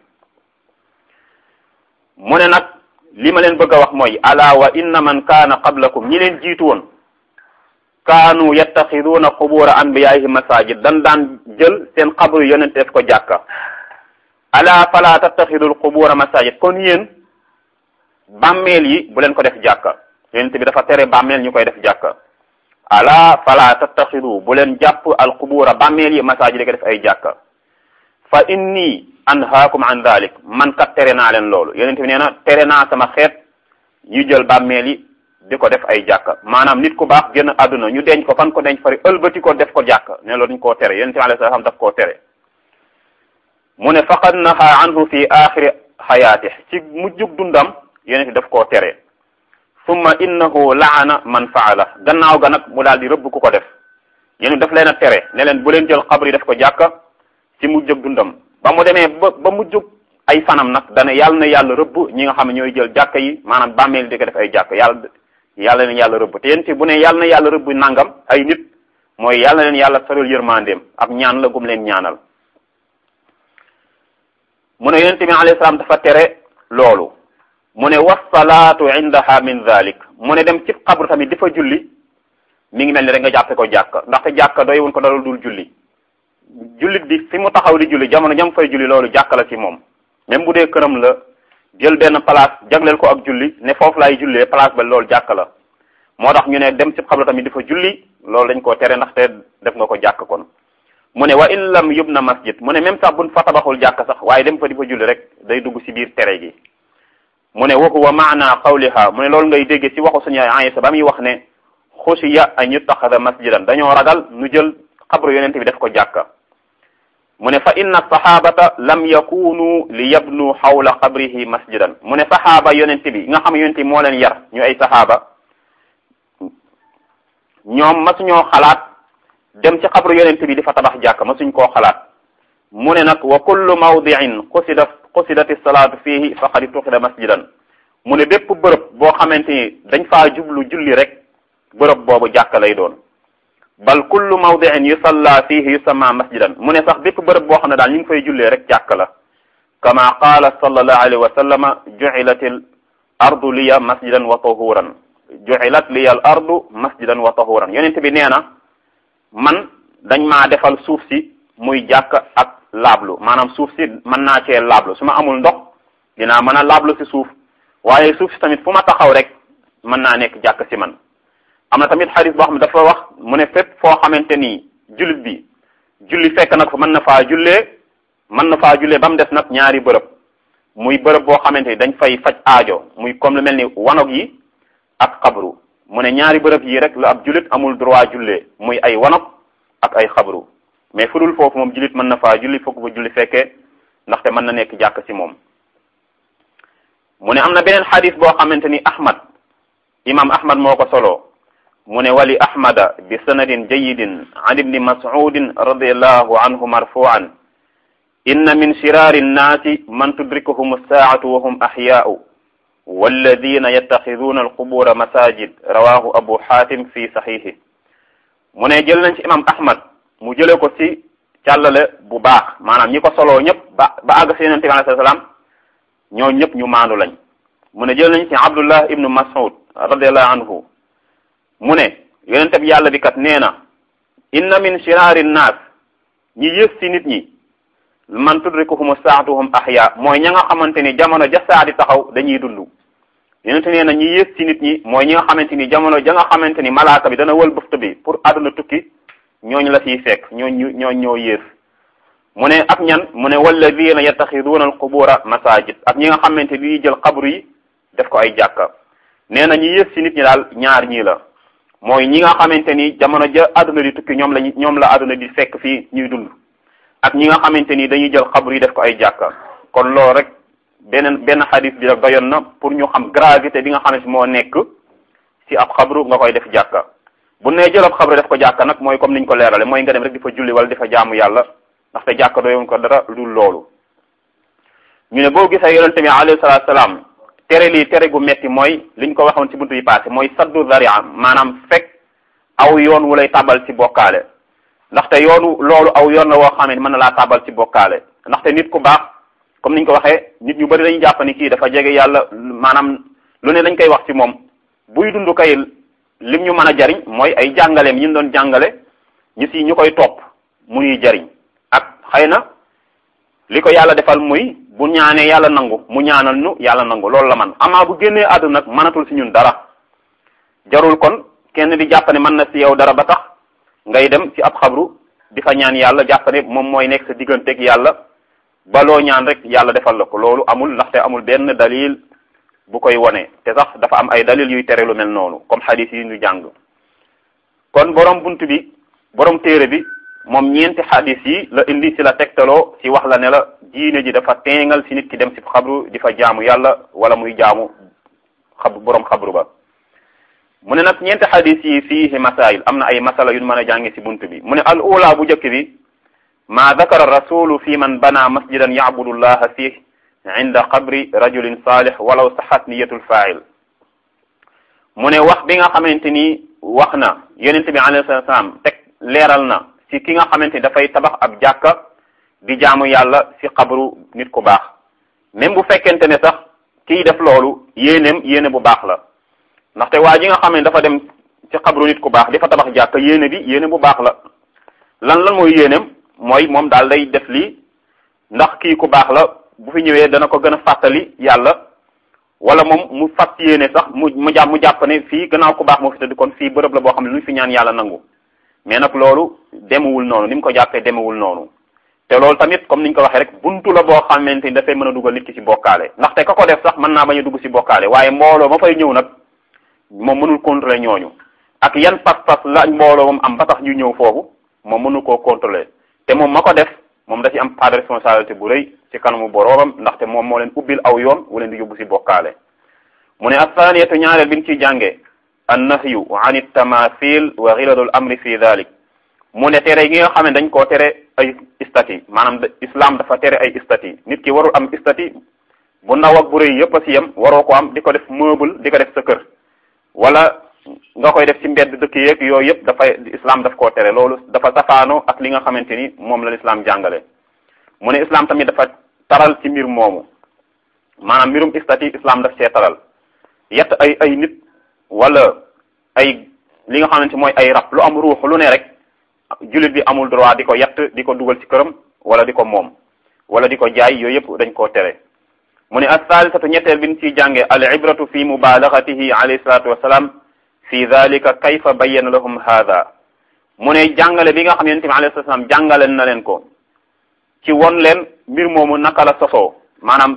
mu ne nag li ma leen bëgg a wax mooy ala wa inna man kaana qablakum ñi leen jiitu woon kaanu yattaxiduuna qubura anbiyaihim masajid dan daan jël seen xabru yonent def ko jàkka ala fala tattaxidul qubura masajid kon yéen bàmmeel yi bu leen ko def jàkka yonent bi dafa tere bàmmeel ñu koy def jàkka ala fala tattaxidu bu leen jàpp al qubura bàmmeel yi masajid di ko def ay jàkka fa inni anhaakum an dalik man kat tere naa leen loolu yonent bi nee na tere naa sama xeet ñu jël bàmmeel yi di ko def ay jàkka maanaam nit ku baax génn àdduna ñu denc ko fan ko denc fari ëlbati ko def ko jàkka ne loolu dañ koo tere yonent bi alayhi salaam daf koo tere mu ne faqad naha anhu fi axiri xayaati ci mujjug dundam yonent bi daf koo tere summa innahu laana man faala gannaaw ga nag mu daal di rëbb ku ko def yéen daf leen a tere ne leen bu leen jël xabri def ko jàkka ci mujjug dundam ba mu demee ba ba mujjug ay fanam nag dana yàlla na yàlla rëbb ñi nga xam ne ñooy jël jàkka yi maanaam bàmmeel di ko def ay jàkka yàlla yàlla leen yàlla rëbb te yéen ci bu ne yàlla na yàlla rëbb nangam ay nit mooy yàlla na leen yàlla sarul yërmandeem ab ñaan la gum leen ñaanal mu ne yonent bi alayhi salaam dafa tere loolu mu ne wasalaatu indaha min dhalik mu ne dem ci xabru tamit di fa julli mi ngi mel ni rek nga jàppe ko jàkka ndaxte jàkka doy wun ko dara dul julli jullit bi fi mu taxaw di julli jamono jam fay julli loolu jàkka la ci moom même bu dee këram la jël benn place jagleel ko ak julli ne foofu laay jullee place ba loolu jàkka la moo tax ñu ne dem ci xabru tamit di fa julli loolu dañ koo tere ndaxte def nga ko jàkk kon mu ne wa in lam yubna masjid mu ne même sax buñ fa tabaxul jàkk sax waaye dem fa di fa julli rek day dugg ci biir tere gi mu ne wa huwa maana qawliha mu ne loolu ngay dégge ci waxu suñu Aysa ba muy wax ne xusiya an yuttaxada masjidan dañoo ragal nu jël xabru yonente bi def ko jàkka mu ne fa inna sahabata lam yakunu li yabnu xawla qabrihi masjidan mu ne sahaaba yonente bi nga xam yonente bi moo leen yar ñu ay sahaaba ñoom masuñoo xalaat dem ci xabru yonente bi di fa tabax jàkka masuñ koo xalaat mu ne nag wa kullu mawdiin qusida qusidati salaatu fihi faqad tuxida masjidan mu ne bépp bërëb boo xamante ni dañ faa jublu julli rek bërëb boobu jàkka lay doon bal kullu mawdiin yusalla fihi yusamma masjidan mu ne sax bépp bërëb boo xam ne daal ñu ngi fay jullee rek jàkka la kama qaala sallallahu alayhi wa sallama ju'ilat al ardu liya masjidan wa tahuran ju'ilat liya al ardu masjidan wa tahuran yonent bi nee na man dañ maa defal suuf si muy jàkk ak laablu maanaam suuf si mën naa cee laablu su ma amul ndox dinaa mën a laablu si suuf waaye suuf si tamit fu ma taxaw rek mën naa nekk jàkk si man am na tamit xadis boo xam ne dafa wax mu ne fépp foo xamante ni jullit bi julli fekk nag fa mën na faa jullee mën na faa jullee ba mu des nag ñaari bërëb muy bërëb boo xamante ni dañ fay faj aajo muy comme lu mel ni wanog yi ak xabru mu ne ñaari bërëb yi rek la ab jullit amul droit jullee muy ay wanog ak ay xabru mais fu dul foofu moom jullit mën na faa julli fokk fa julli fekkee ndaxte mën na nekk jàkk ci moom mu ne am na beneen xadis boo xamante ni ahmad imam ahmad moo ko solo mu ne wali ahmada bi sanadin jayidin an ibni mas'udin radiallahu anhu marfu'an inna min shirari nnaasi man tudrikuhum as-saa'atu wa hum ahyaa'u walladina yattaxiduna alqubura masajid rawahu abu hatim fi saxiixi mu ne jël nañ ci imam ahmad mu jële ko ci càllale bu baax maanaam ñi ko soloo ñëpp ba ba àgg si yonente bi alayhi salaam ñoo ñëpp ñu maandu lañ mu ne jël nañ ci abdullah ibnu mas'ud radiallahu anhu mu ne yonente bi yàlla bi kat nee na inna min shiraari nnaas ñi yées ci nit ñi man tudrikuhum saatuhum ahya mooy ña nga xamante ni jamono ja saa di taxaw dañuy dund yonente nee na ñi yées ci nit ñi mooy ñi nga xamante ni jamono ja nga xamante ni malaaka bi dana wël bëft bi pour àdduna tukki ñooñu la ciy fekk ñooñu ñooñ ñoo yées mu ne ak ñan mu ne walladina yattaxiduuna alqubura masajid ak ñi nga xamante ni jël xabru yi def ko ay jàkka nee na ñi yées ci nit ñi daal ñaar ñii la mooy ñi nga xamante ni jamono ja àdduna di tukki ñoom la ñoom la àdduna di fekk fii ñuy dund ak ñi nga xamante ni dañuy jël xabru yi def ko ay jàkka kon loolu rek beneen benn xadis bi rek doyoon na pour ñu xam gravité bi nga xamante moo nekk ci ab xabru nga koy def jàkka bu nee jëlab xabru def ko jàkka nag mooy comme niñ ko leerale mooy nga dem rek di fa julli wala di fa jaamu yàlla ndaxte jàkka doyoon ko dara lu loolu ñu ne boo gisee yonente bi alayhi salaatu salaam tere lii tere gu metti mooy liñ ko waxoon ci buntu yi passé mooy saddu zaria maanaam fekk aw yoon wu lay tabal ci bokkaale ndaxte yoonu loolu aw yoon la woo xam ne mën na laa tabal ci bokkaale ndaxte nit ku baax comme niñ ko waxee nit ñu bari dañuy jàpp ni kii dafa jege yàlla maanaam lu ne dañ koy wax ci moom buy dund kay lim ñu mën a jariñ mooy ay jàngaleem yi ñu doon jàngale ñu si ñu koy topp mu ñuy jariñ ak xëy na li ko yàlla defal muy bu ñaanee yàlla nangu mu ñaanal ñu yàlla nangu loolu la man amaa bu génnee àdduna nag mënatul si ñun dara jarul kon kenn di jàpp ne mën na si yow dara ba tax ngay dem ci ab xabru di fa ñaan yàlla jàpp ne moom mooy nekk sa digganteeg yàlla ba loo ñaan rek yàlla defal la ko loolu amul ndaxte amul benn dalil bu koy wone te sax dafa am ay dalil yuy tere lu mel noonu comme xadis yi ñu jàng kon borom bunt bi borom téere bi moom ñeenti xadis yi la indi ci la tegtaloo ci wax la ne la diine ji dafa teengal ci nit ki dem ci xabru di fa jaamu yàlla wala muy jaamu xab borom xabru ba mu ne nag ñeenti xadis yi fiihi masail am na ay masala yu mën a jànge ci bunt bi mu ne al ula bu njëkk bi ma dakara rasulu fi man bana masjidan yacbudu llaha fih inda qabri rajulin salih walaw saxat niyatul fa'il mu ne wax bi nga xamante ni wax na yonente bi alayhi salatu salaam teg leeral na ci ki nga xamante ni dafay tabax ab jàkka di jaamu yàlla ci xabru nit ku baax même bu fekkente ne sax kiy def loolu yéeneem yéene bu baax la ndaxte waa ji nga xam ne dafa dem ci xabru nit ku baax di fa tabax jàkka yéene bi yéene bu baax la lan lan mooy yéeneem mooy moom daal day def lii ndax kii ku baax la bu fi ñëwee dana ko gën a fàttali yàlla wala moom mu fas yéene sax mu mu jàpp mu jàpp ne fii gannaaw ku baax moo fi tëdd kon fii bërëb la boo xam ne lu ñu fi ñaan yàlla nangu mais nag loolu demewul noonu ni mu ko jàppee demewul noonu te loolu tamit comme niñ ko waxee rek buntu la boo xamante ni dafay mën a dugal nit ki ci bokkaale ndaxte ka ko def sax mën naa bañ a dugg ci bokkaale waaye mbooloo ma fay ñëw nag moom mënul contrôler ñooñu ak yan pas-pas la mbooloo moom am ba tax ñu ñëw foofu moom mënu koo contrôler te moom ma ko def moom da ci am part de responsabilité bu rëy ci kanamu boroomam ndaxte moom moo leen ubbil aw yoon wu leen di yóbbu ci bokkaale mu ne athaniyatu ñaareel bi ñu ciy jànge an nahyu an tamathil wa xiladul amri fi dalik mu ne tere gi nga xam ne dañ koo tere ay istati maanaam islam dafa tere ay istati nit ki warul am istati bu ndaw ak bu rëy yëpp a ci yem waroo ko am di ko def meuble di ko def sa kër wala nga koy def ci mbedd dëkk yeeg yooyu yëpp dafay islam daf koo tere loolu dafa safaano ak li nga xamante ni moom la islam jàngale mu ne islam tamit dafa taral ci mbir moomu maanaam mbirum istati islam daf see taral yett ay ay nit wala ay li nga xamante mooy ay rab lu am ruux lu ne rek jullit bi amul droit di ko yett di ko dugal ci këram wala di ko moom wala di ko jaay yooyu yëpp dañ koo tere mu ne as-salisatu ñetteel bi ñu ciy jànge al ibratu fi mubalaghatihi alayhi salatu wassalam fi dhalika kayfa bayyana lahum hadha mu ne jàngale bi nga xam yonente bi alayhi salaam jàngale na leen ko ci won leen mbir moomu naka la sosoo maanaam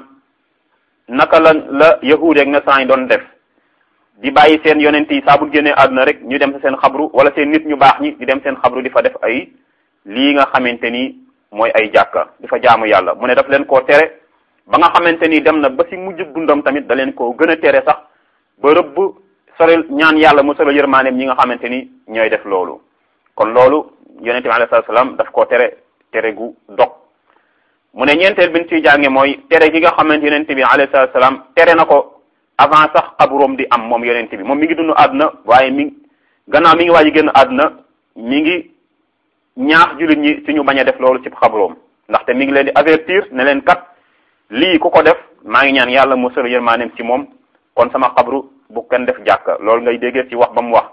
naka la la yahuud ak nasaraan yi doon def di bàyyi seen yonent yi saa bu génnee àdduna rek ñu dem sa seen xabru wala seen nit ñu baax ñi di dem seen xabru di fa def ay lii nga xamante ni mooy ay jàkka di fa jaamu yàlla mu ne daf leen koo tere ba nga xamante ni dem na ba si mujj dundam tamit da leen koo gën a tere sax ba rëbb sorel ñaan yàlla mu sorel yërmaaneem ñi nga xamante ni ñooy def loolu kon loolu yonent bi alayhi salaam daf koo tere tere gu dog mu ne ñeenteel bi ñu ciy jànge mooy tere gi nga xamante yonent bi alayhi salaam tere na ko avant sax xabroom di am moom yonent bi moom mi ngi dund àdduna waaye mi gannaaw mi ngi waaj génn àdduna mi ngi ñaax jullit ñi ci ñu bañ a def loolu ci xabroom ndaxte mi ngi leen di avertir ne leen kat lii ku ko def maa ngi ñaan yàlla mu sël yërmaaneem ci moom kon sama xabru bu kenn def jàkka loolu ngay déggee ci wax ba mu wax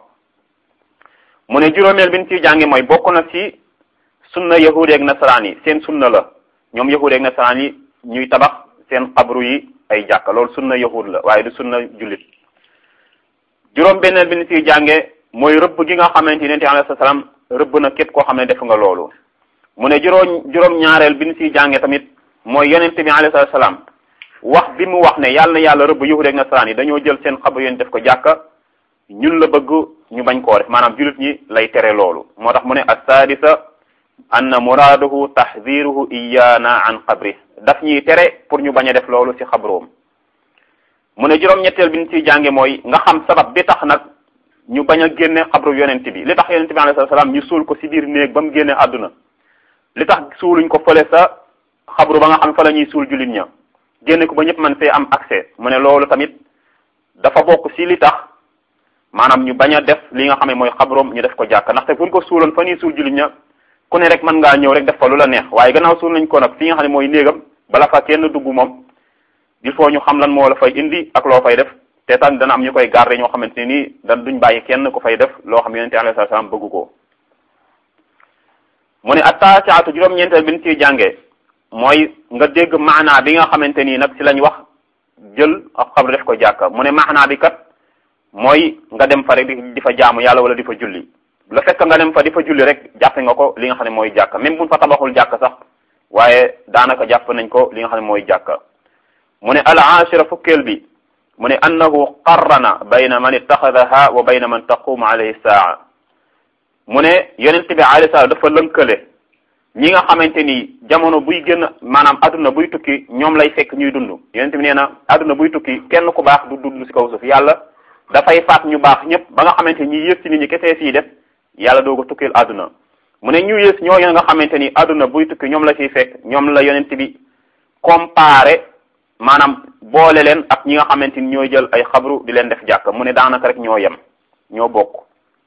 mu ne juróomeel bi ñu ciy jànge mooy bokk na ci sunna yahudi ak nasaraan yi seen sunna la ñoom yahudi ak nasaraan yi ñuy tabax seen xabru yi ay jàkka loolu sunna yahud la waaye du sunna jullit juróom benneel bi ñu ciy jànge mooy rëbb gi nga xamante ni yonent bi alayhi salaam rëbb na képp koo xam ne def nga loolu mu ne juróom juróom ñaareel bi ñu ciy jànge tamit mooy yonent bi alayhi salaam wax bi mu wax ne yàlla na yàlla rëbb yahud ak nasaraan yi dañoo jël seen xabru yéen def ko jàkka ñun la bëgg ñu bañ koo def maanaam jullit ñi lay tere loolu moo tax mu ne as-sadisa anna muraaduhu tahdiruhu iyana an qabri daf ñuy tere pour ñu bañ a def loolu ci xabroom mu ne juróom-ñetteel bi ñu ciy jànge mooy nga xam sabab bi tax nag ñu bañ a génne xabru yonent bi li tax yonent bi alayhi salaam ñu suul ko si biir néeg ba mu génne àdduna li tax suuluñ ko fële sa xabru ba nga xam fa la ñuy suul jullit ña génne ko ba ñëpp man fee am accès mu ne loolu tamit dafa bokk si li tax maanaam ñu bañ a def li nga xam ne mooy xabroom ñu def ko jàkk ndaxte buñ ko suuloon fa ñuy suul jullit ña ku ne rek mën ngaa ñëw rek def fa lu la neex waaye gannaaw suul nañ ko nag fi nga xam ne mooy néegam bala fa kenn dugg moom il faut ñu xam lan moo la fay indi ak loo fay def te tamit dana am ñu koy garder ñoo xamante ne nii dan duñ bàyyi kenn ku fay def loo xam yonente alayhi salaam bëgg ko mu ne attaasiatu juróom-ñeenteel bi ñu ciy jàngee mooy nga dégg maanaa bi nga xamante nii nag si lañ wax jël ak xabru def ko jàkka mu ne maanaa bi kat mooy nga dem fa rek di fa jaamu yàlla wala di fa julli la fekk nga dem fa di fa julli rek jàppe nga ko li nga xam ne mooy jàkka même buñ fa tabaxul jàkka sax waaye daanaka jàpp nañ ko li nga xam ne mooy jàkka mu ne al ashira fukkeel bi mu ne annahu qarrana bayna man ittaxadaha wa bayna man taqumu alayhi saa mu ne yonent bi alayhi salaam dafa lënkale ñi nga xamante ni jamono buy génn maanaam adduna buy tukki ñoom lay fekk ñuy dund yonent bi nee na adduna buy tukki kenn ku baax du dund si kaw suuf yàlla dafay faat ñu baax ñëpp ba nga xamante ni ñi yës si nit ñi kese fii def yàlla doo ko tukkil adduna mu ne ñu yës ñooñu nga xamante ni adduna buy tukki ñoom la ciy fekk ñoom la yonent bi comparé maanaam boole leen ak ñi nga xamante ni ñooy jël ay xabru di leen def jàkk mu ne daanaka rek ñoo yem ñoo bokk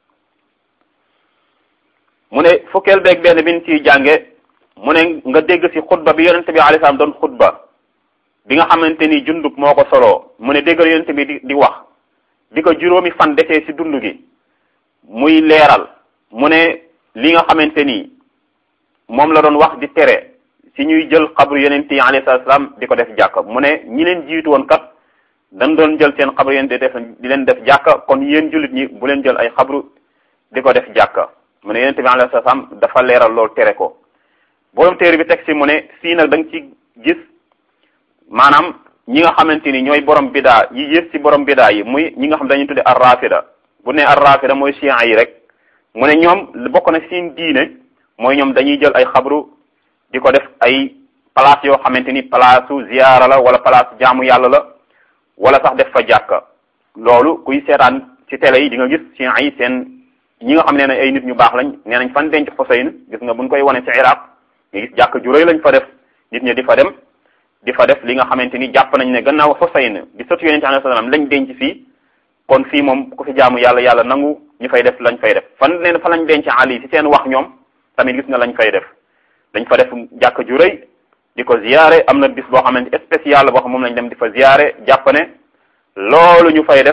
mu ne fukkeel beeg benn bi ñu ciy jànge mu ne nga dégg ci xutba bi yonente bi alayhi salaam doon xutba bi nga xamante ni jundub moo ko soloo mu ne déggal yonente bi di di wax di ko juróomi fan desee ci dund gi muy leeral mu ne li nga xamante ni moom la doon wax di tere ci ñuy jël xabru yonente yi alayhi salaam di ko def jàkk mu ne ñi leen jiitu woon kat dañ doon jël seen xabru yonente def di leen def jàkk kon yéen jullit ñi bu leen jël ay xabru di ko def jàkk mu ne yonente bi alayhi salaam dafa leeral loolu tere ko borom téere bi teg ci mu ne fii nag da nga ci gis maanaam ñi nga xamante ni ñooy borom bidaa yi yées ci borom bidaa yi muy ñi nga xam dañuy tudde ar rafida bu ne ar rafida mooy chiites yi rek mu ne ñoom bokk na seen diine mooy ñoom dañuy jël ay xabru di ko def ay place yoo xamante ni place su ziyaara la wala place jaamu yàlla la wala sax def fa jàkka loolu kuy seetaan ci télé yi di nga gis chiites yi seen ñi nga xam ne ay nit ñu baax lañ nee nañ fan denc Xuseyn gis nga buñ koy wane ci Iraq nga gis jàkk ju rëy lañ fa def nit ñi di fa dem di fa def li nga xamante ni jàpp nañ ne gannaaw Xuseyn di sëtu yonente alayhi salaam lañ denc fii kon fii moom ku fi jaamu yàlla yàlla nangu ñu fay def lañ fay def fan leen fa lañ denc Ali ci seen wax ñoom tamit gis nga lañ fay def dañ fa def jàkk ju rëy di ko ziyaare am na bis boo xamante spécial boo xam moom lañ dem di fa ziyaare jàpp ne loolu ñu fay def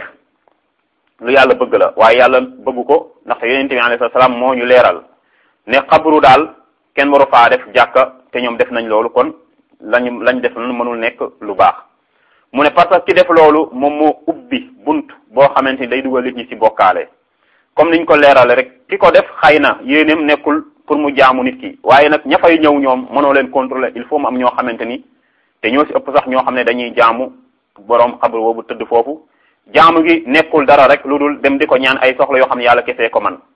lu yàlla bëgg la waaye yàlla bëggu ko ndaxte yonente bi alayhi salaam moo ñu leeral ne xabru daal kenn waru faa def jàkka te ñoom def nañ loolu kon lañu lañ def noonu mënul nekk lu baax mu ne parce que ki def loolu moom moo ubbi bunt boo xamante ni day dugal nit ñi ci bokkaale comme niñ ko leerale rek ki ko def xëy na yéeneem nekkul pour mu jaamu nit ki waaye nag ña fay ñëw ñoom mënoo leen contrôler il faut mu am ñoo xamante ni te ñoo ci ëpp sax ñoo xam ne dañuy jaamu boroom xabru boobu tëdd foofu jaamu gi nekkul dara rek lu dul dem di ko ñaan ay soxla yoo xam ne yàlla kese ko man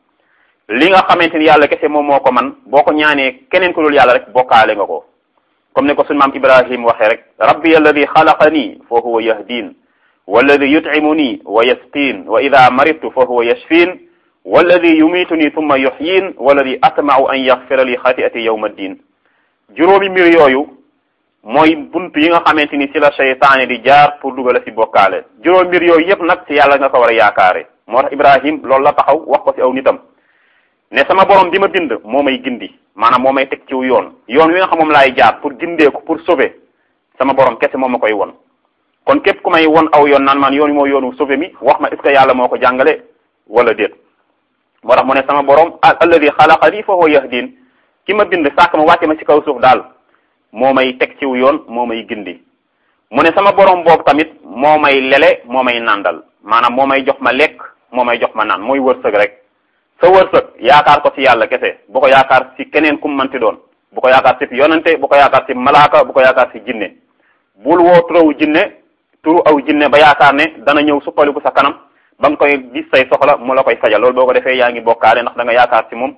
li nga xamante ni yàlla kese moom moo ko man boo ko ñaanee keneen ku dul yàlla rek bokkaale nga ko comme ne ko suñu maam ibrahim waxee rek rabbi alladi xalaqani fa huwa yahdin walladi yut'imuni wa yasqin wa ida maridtu fa huwa yashfin walladi yumituni thumma yuhyin walladi atma'u an yaghfira li xati'ati yawma ddin juróomi mbir yooyu mooy buntu yi nga xamante ni ci la seytaane di jaar pour dugale ci bokkaale juróom mbir yooyu yépp nag ci yàlla nga ko war a yaakaare moo tax ibrahim loolu la taxaw wax ko ci aw nitam ne sama borom bi ma bind moo may gindi maanaam moo may teg ciw yoon yoon wi nga xam moom laay jaar pour gindee ko pour sauver sama borom kese moo ma koy won kon képp ku may won aw yoon naan man yoon wi moo yoonu sauver mi wax ma est ce que yàlla moo ko jàngale wala déet moo tax mu ne sama borom alladi xalaqani fa huwa yahdin ki ma bind sàkk ma wàcce ma ci kaw suuf daal moo may teg ciw yoon moo may gindi mu ne sama borom boobu tamit moo may lele moo may nàndal maanaam moo may jox ma lekk moo may jox ma naan mooy wërsëg rek sa wërsëg yaakaar ko ci yàlla kese bu ko yaakaar ci keneen kum manti doon bu ko yaakaar ci yonante bu ko yaakaar ci malaaka bu ko yaakaar ci jinne bul woo turawu jinne turu aw jinne ba yaakaar ne dana ñëw suppaliku sa kanam ba nga koy gis say soxla mu la koy fajal loolu boo ko defee yaa ngi bokkaale ndax da nga yaakaar ci moom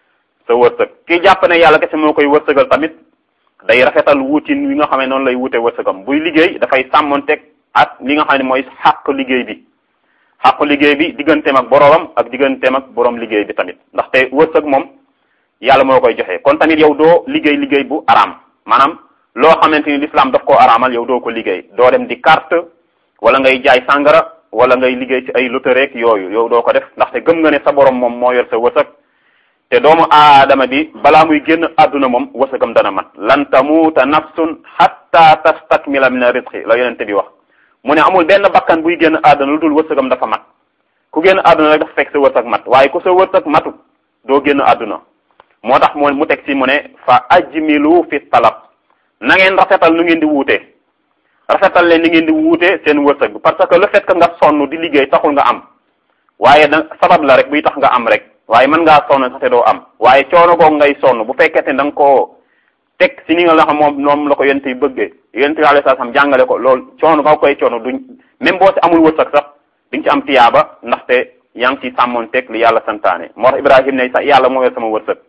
sa wërsëg ki jàpp ne yàlla kese moo koy wërsëgal tamit day rafetal wuutin wi nga xam ne noonu lay wute wërsëgam buy liggéey dafay sàmmonteeg ak li nga xam ne mooy xàq liggéey bi xàqu liggéey bi digganteem ak boroomam ak digganteem ak boroom liggéey bi tamit ndaxte wërsëg moom yàlla moo koy joxe kon tamit yow doo liggéey liggéey bu araam maanaam loo xamante ni l'islam daf koo araamal yow doo ko liggéey doo dem di carte wala ngay jaay sàngara wala ngay liggéey ci ay loterie yooyu yow doo ko def ndaxte gëm nga ne sa borom moom moo yor sa wërsëg te doomu aadama bi balaa muy génn àdduna moom wërsëgam dana mat lan tamuuta nafsun hatta tastakmila min rizqi la yonente bi wax mu ne amul benn bakkan buy génn àdduna lu dul wërsëgam dafa mat ku génn àdduna rek dafa fekk sa wërsëg mat waaye ku sa wërsëg matut doo génn àdduna moo tax mu mu teg ci mu ne fa ajmilu fi talab na ngeen rafetal nu ngeen di wuute rafetal leen ni ngeen di wuute seen wërsëg bi parce que le fait que nga sonn di liggéey taxul nga am waaye da sabab la rek buy tax nga am rek waaye mën ngaa sonn sax te doo am waaye coono googu ngay sonn bu fekkee ne da nga koo teg si ni nga la xam moom moom la ko yonent yi bëggee yonent yi alayhi salaam jàngale ko loolu coono nga koy coono duñ même boo si amul wërsëg sax di nga ci am tiyaaba ndaxte yaa ngi ci sàmmoon teg li yàlla santaane moo tax Ibrahim ne sax yàlla moo yor sama wërsëg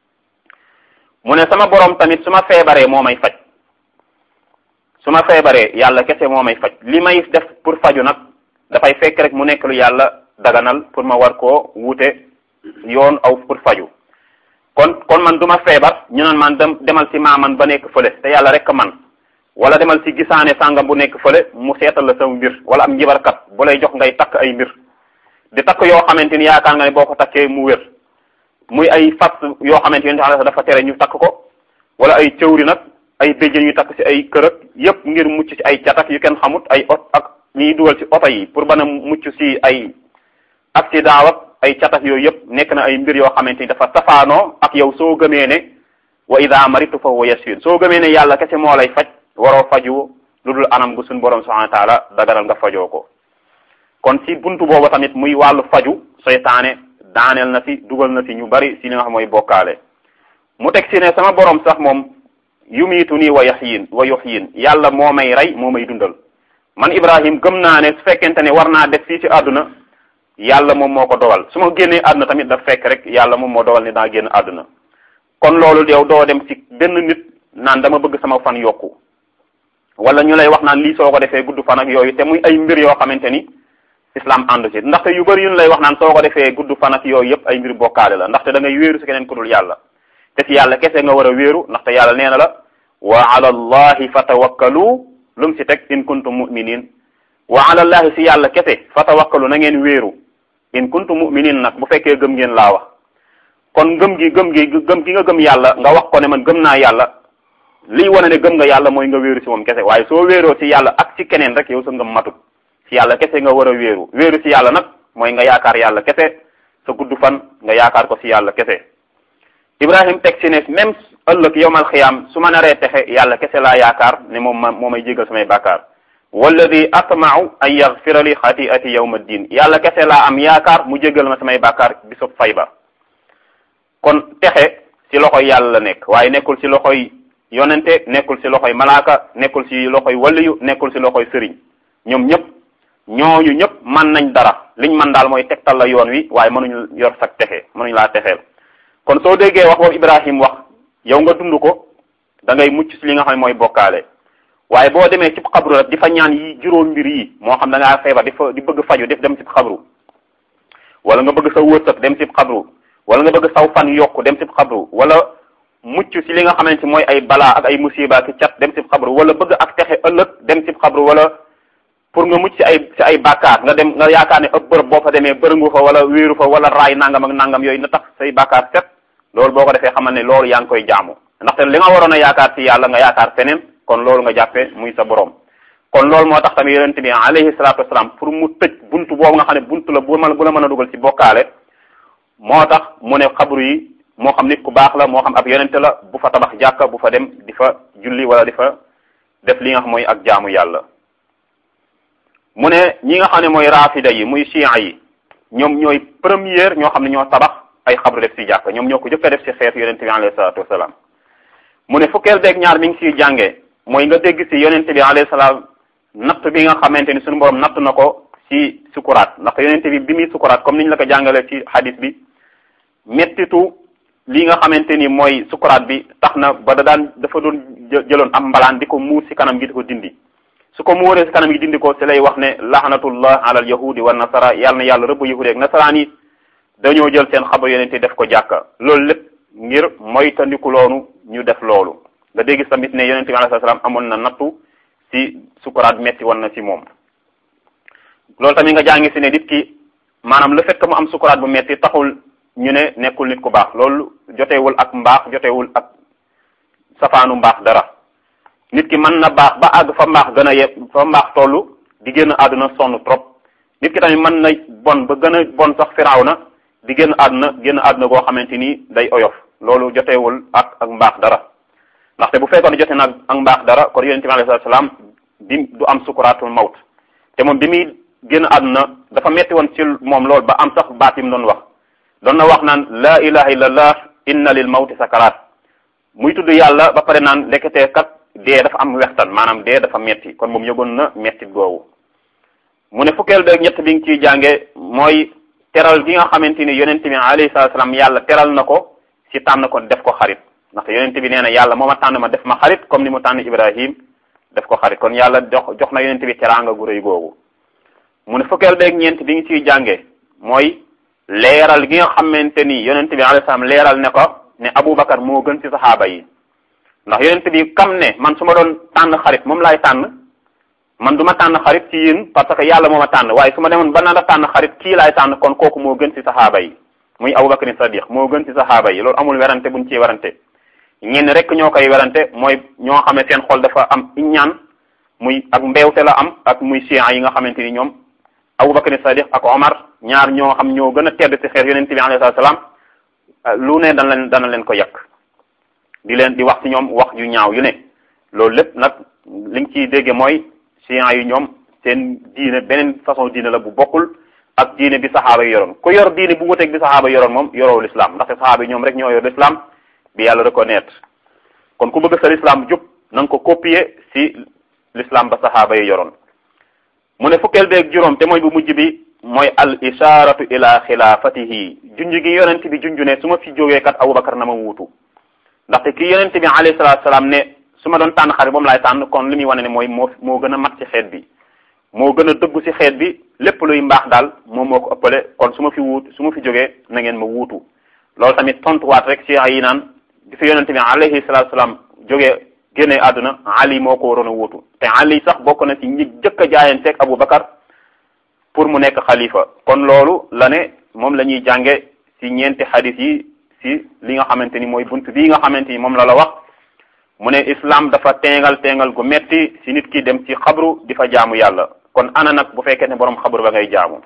mu ne sama borom tamit su ma feebaree moo may faj su ma feebaree yàlla kese moo may faj li may def pour faju nag dafay fekk rek mu nekk lu yàlla daganal pour ma war koo wuute yoon aw pour faju kon kon man du ma feebar ñu naan man dem demal ci maaman ba nekk fële te yàlla rek man wala demal ci gisaane sàngam bu nekk fële mu seetal la sama mbir wala am njibarkat bu lay jox ngay takk ay mbir di takk yoo xamante ni yaakaar nga ne boo ko takkee mu wér muy ay fas yoo xamante ni dafa tere ñu takk ko wala ay cëwri nag ay béjjén yu takk ci ay kër ak yépp ngir mucc ci ay catak yu kenn xamut ay ot ak ñuy dugal ci oto yi pour bana mucc ci ay accident ak ay catak yooyu yépp nekk na ay mbir yoo xamante ni dafa safaanoo ak yow soo gëmee ne wa ida maritu fa huwa yashfin soo gëmee ne yàlla kese moo lay faj waroo faju lu dul anam gu suñ borom subhanahu wa taala daganal nga fajoo ko kon si buntu boobu tamit muy wàllu faju seytaane daaneel na si dugal na si ñu bari si li nga xam mooy bokkaale mu teg si ne sama borom sax moom yumiitu nii wa yaxyin wa yuxyin yàlla moo may rey moo may dundal man Ibrahim gëm naa ne su fekkente ne war naa def fii ci àdduna yàlla moom moo ko dogal su ma génnee àdduna tamit daf fekk rek yàlla moom moo dogal ne daa génn àdduna kon loolu yow doo dem ci benn nit naan dama bëgg sama fan yokku wala ñu lay wax naan lii soo ko defee gudd fan ak yooyu te muy ay mbir yoo xamante ni islam àndu ci ndaxte yu bëri yu ñu lay wax naan soo ko defee gudd fan ak yooyu yëpp ay mbir bokkaale la ndaxte da ngay wéeru si keneen ku dul yàlla te ci yàlla kese nga war a wéeru ndaxte yàlla nee na la wa ala allahi fatawakkalu lu mu si teg in kuntum muminin wa ala allahi si yàlla kese fatawakkalu na ngeen wéeru in kuntum muminin nag bu fekkee gëm ngeen laa wax kon gëm gi gëm gi gëm gi nga gëm yàlla nga wax ko ne man gëm naa yàlla liy wane ne gëm nga yàlla mooy nga wéeru si moom kese waaye soo wéeroo si yàlla ak ci keneen rek yow sa ngëm matut si yàlla kese nga war a wéeru wéeru si yàlla nag mooy nga yaakaar yàlla kese sa gudd fan nga yaakaar ko si yàlla kese Ibrahim teg si ne même ëllëg yowmal xiyaam su ma naree texe yàlla kese laa yaakaar ne moom ma moo may jégal samay bàkkaar walladi atmau an yaxfira li xatiati yawma ddin yàlla kese laa am yaakaar mu jégal ma samay bàkkaar bisub fay ba kon texe si loxoy yàlla la nekk waaye nekkul si loxoy yonente nekkul si loxoy malaaka nekkul si loxoy waliyu nekkul si loxoy sëriñ ñoom ñëpp ñooñu ñëpp man nañ dara liñ man daal mooy tegtal la yoon wi waaye mënuñu yor sag texe mënuñu laa texeel kon soo déggee wax boobu Ibrahim wax yow nga dund ko da ngay mucc si li nga xam ne mooy bokkaale waaye boo demee ci xabru rek di fa ñaan yi juróom mbir yi moo xam da ngaa feebar di fa di bëgg faju def dem ci xabru wala nga bëgg sa wërsëg dem ci xabru wala nga bëgg saw fan yokku dem ci xabru wala mucc si li nga xamante mooy ay balaa ak ay musiba ki cat dem ci xabru wala bëgg ak texe ëllëg dem ci xabru wala pour nga mucc si ay si ay bàkkaar nga dem nga yaakaar ne ëpp bërëb boo fa demee bërëngu fa wala wéeru fa wala raay nangam ak nangam yooyu na tax say bàkkaar set loolu boo ko defee xamal ne loolu yaa ngi koy jaamu ndaxte li nga waroon a yaakaar ci yàlla nga yaakaar feneen kon loolu nga jàppee muy sa borom kon loolu moo tax tamit yonente bi alayhi salaatu wasalaam pour mu tëj buntu boobu nga xam ne buntu la bu ma bu la mën a dugal ci bokkaale moo tax mu ne xabru yi moo xam nit ku baax la moo xam ab yonente la bu fa tabax jàkka bu fa dem di fa julli wala di fa def li nga xam mooy ak jaamu yàlla mu ne ñi nga xam ne mooy rafida yi muy chia yi ñoom ñooy première ñoo xam ne ñoo tabax ay xabru def ci jàkk ñoom ñoo ko jëkk a def ci xeetu yonente bi alayhi salaatu wasalaam mu ne fukkeel beeg ñaar mi ngi ciy jàngee mooy nga dégg ci yonente bi alayhi salaam natt bi nga xamante ni suñu borom natt na ko ci sukuraat ndax yonente bi bi muy sukuraat comme niñ la ko jàngalee ci hadis bi mettitu li nga xamante ni mooy sukuraat bi tax na ba da daan dafa doon jëloon am mbalaan di ko muur ci kanam gi di ko dindi su ko muuree si kanam gi dindi ko si lay wax ne laxnatullah ala al yahudi wa nasara yàlla na yàlla rëbb yahudi ak nasaraan yi dañoo jël seen xabar yonente def ko jàkka loolu lépp ngir moytandiku loonu ñu def loolu nga dégg tamit ne yonente bi alayhi salaam amoon na nattu si sukuraat metti woon na si moom loolu tamit nga jàngi si ne nit ki maanaam le fait que mu am sukuraat bu metti taxul ñu ne nekkul nit ku baax loolu jotewul ak mbaax jotewul ak safaanu mbaax dara nit ki mën na baax ba àgg fa mbaax gën a ye fa mbaax tollu di génn àdduna sonn trop nit ki tamit mën na bon ba gën a bon sax firaaw na di génn àdduna génn àdduna goo xamante ni day oyof loolu jotewul ak ak mbaax dara ndaxte bu fekkoon jote nag ak mbaax dara kon yonent bi alayhi salaam bi du am sukuraatul mawt te moom bi muy génn àdduna dafa metti woon ci moom loolu ba am sax baat yi mu doon wax doon na wax naan la ilaha illallah inna lil mawti sakaraat muy tudd yàlla ba pare naan lekketee kat dee dafa am wextan maanaam dee dafa metti kon moom yëgoon na metti googu mu ne fukkeel beeg ñett bi nga ciy jànge mooy teral gi nga xamante ni yonent bi alayhi salaam yàlla teral na ko si tànn ko def ko xarit ndaxte yonent bi nee na yàlla moo ma tànn ma def ma xarit comme ni mu tànn Ibrahim def ko xarit kon yàlla jox jox na yonent bi teraanga gu rëy googu mu ne fukkeel beeg ñeent bi nga ciy jànge mooy leeral gi nga xamante ni yonent bi alayhi salaam leeral ne ko ne Aboubacar moo gën ci saxaaba yi ndax yonent bi kam ne man su ma doon tànn xarit moom laay tànn man du ma tànn xarit ci yéen parce que yàlla moo ma tànn waaye su ma demoon ba naan a tànn xarit kii laay tànn kon kooku moo gën ci saxaaba yi muy Aboubacar Sadiq moo gën ci saxaaba yi loolu amul werante buñ ciy werante ñenn rek ñoo koy werante mooy ñoo xam ne seen xol dafa am iññaan muy ak mbeewte la am ak muy chiites yi nga xamante ni ñoom Aboubacar Sadiq ak Omar ñaar ñoo xam ñoo gën a tedd ci xeet yonent bi alayhi salaam lu ne dana leen dana leen ko yàq di leen di wax ci ñoom wax yu ñaaw yu ne loolu lépp nag li nga ciy dégge mooy chiites yi ñoom seen diine beneen façon diine la bu bokkul ak diine bi saxaaba yi yoroon ku yor diine bu wuteeg bi saxaaba yi yoroon moom yoroo l'islam ndaxte saxaaba yi ñoom rek ñoo yor l'islam bi yàlla reconnaître kon ku bëgg sa l'islam jub na nga ko copier ci l'islam ba saxaaba yi yoroon mu ne fukkeel beeg juróom te mooy bu mujj bi mooy al isharatu ila xilaafatihi junj gi yonent bi junj ne su ma fi jógee kat Aboubacar na ma wuutu ndaxte ki yonent bi alayhi salaatu salaam ne su ma doon tànn xarit moom laay tànn kon li muy wane ne mooy moo moo gën a mat ci xeet bi moo gën a dëggu ci xeet bi lépp luy mbaax daal moom moo ko ëppale kon su ma fi wuut su ma fi jógee na ngeen ma wuutu loolu tamit tontuwaat rek ci yi naan bi fi yonent bi alayhi salaatu salaam jógee génne àdduna Ali moo ko waroon a wuutu te Ali sax bokk na ci ñi jëkk a jaayanteeg Aboubacar pour mu nekk xalifa kon loolu la ne moom la ñuy jànge ci ñeenti xadis yi ci li nga xamante ni mooy bunt bii nga xamante ni moom la la wax mu ne islam dafa teengal teengal gu metti ci nit ki dem ci xabru di fa jaamu yàlla kon ana nag bu fekkee ne borom xabru ba ngay jaamu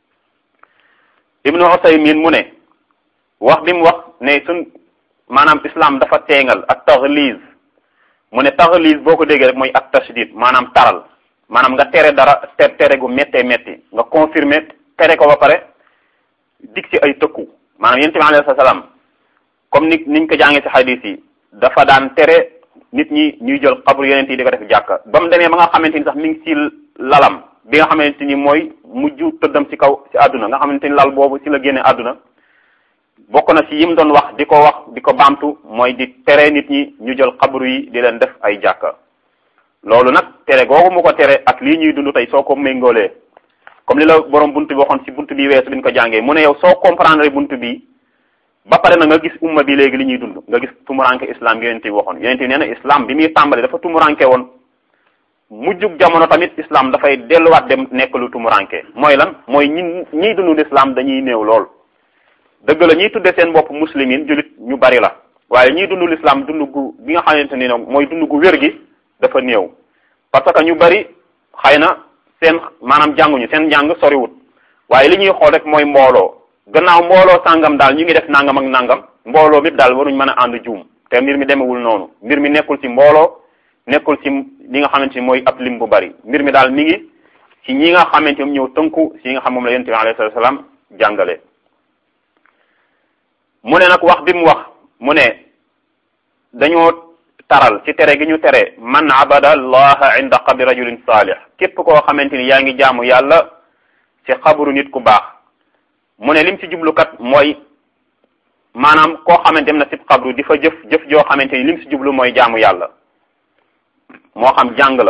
ibnu Usaymin mu ne wax bi mu wax ne sun maanaam islam dafa teengal ak taxliz mu ne taxliz boo ko déggee rek mooy ak tashdid maanaam taral maanaam nga tere dara te tere gu méttee métti nga confirmer tere ko ba pare dig ci ay tëkku maanaam yonent bi alayhi salaam comme ni niñ ko jàngee ci xadis yi dafa daan tere nit ñi ñuy jël xabru yonent yi di ko def jàkka ba mu demee ba nga xamante ni sax mi ngi ci lalam bi nga xamante ni mooy mujj tëddam ci kaw ci àdduna nga xamante ni lal boobu ci la génne àdduna bokk na ci yim doon wax di ko wax di ko baamtu mooy di tere nit ñi ñu jël xabru yi di leen def ay jàkka loolu nag tere googu mu ko tere ak lii ñuy dund tey soo ko méngoolee comme li la borom buntu bi waxoon ci buntu bi weesu biñ ko jàngee mu ne yow soo comprendre buntu bi ba pare na nga gis umma bi léegi li ñuy dund nga gis tumuranke islam yonent bi waxoon yonent bi nee na islam bi muy tàmbali dafa tumuranke woon mujjug jamono tamit islam dafay delluwaat dem nekk lu tumuranke mooy lan mooy ñi ñiy dund l'islam dañuy néew lool dëgg la ñiy tudde seen bopp muslimin jullit ñu bari la waaye ñiy dund l'islam dund gu bi nga xamante ni nag mooy dund gu wér gi dafa néew parce que ñu bari xëy na seen maanaam jànguñu seen njàng soriwut waaye li ñuy xool rek mooy mbooloo gannaaw mbooloo sàngam daal ñu ngi def nangam ak nangam mbooloo mépp daal waruñ mën a ànd juum te mbir mi demewul noonu mbir mi nekkul ci mbooloo nekkul ci li nga xamante ni mooy ab lim bu bari mbir mi daal mi ngi ci ñi nga xamante moom ñëw tënku ci nga xam moom la yonent bi alayhi salaam jàngale mu ne nag wax bi mu wax mu ne dañoo taral ci tere gi ñu tere man abada allaha inda qabri rajulin salih képp koo xamante ni yaa ngi jaamu yàlla ci xabru nit ku baax mu ne lim ci jublukat mooy maanaam koo xamante dem na ci xabru di fa jëf jëf joo xamante ni lim ci jublu mooy jaamu yàlla moo xam jàng la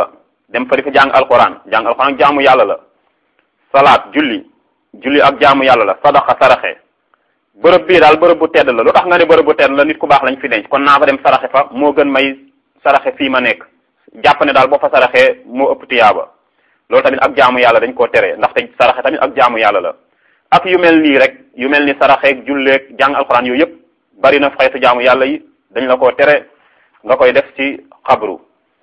dem fa di fa jàng alquran jàng alquran ak jaamu yàlla la salaat julli julli ak jaamu yàlla la sadaqa saraxe bërëb bii daal bërëb bu tedd la lu tax nga ne bërëb bu tedd la nit ku baax lañ fi denc kon naa fa dem saraxe fa moo gën may saraxe fii ma nekk jàpp ne daal boo fa saraxee moo ëpp tiyaaba loolu tamit ak jaamu yàlla dañ koo tere ndaxte saraxe tamit ak jaamu yàlla la ak yu mel nii rek yu mel ni saraxeeg julleeg jàng alxuraan yooyu yëpp bari na xeetu jaamu yàlla yi dañ la koo tere nga koy def ci xabru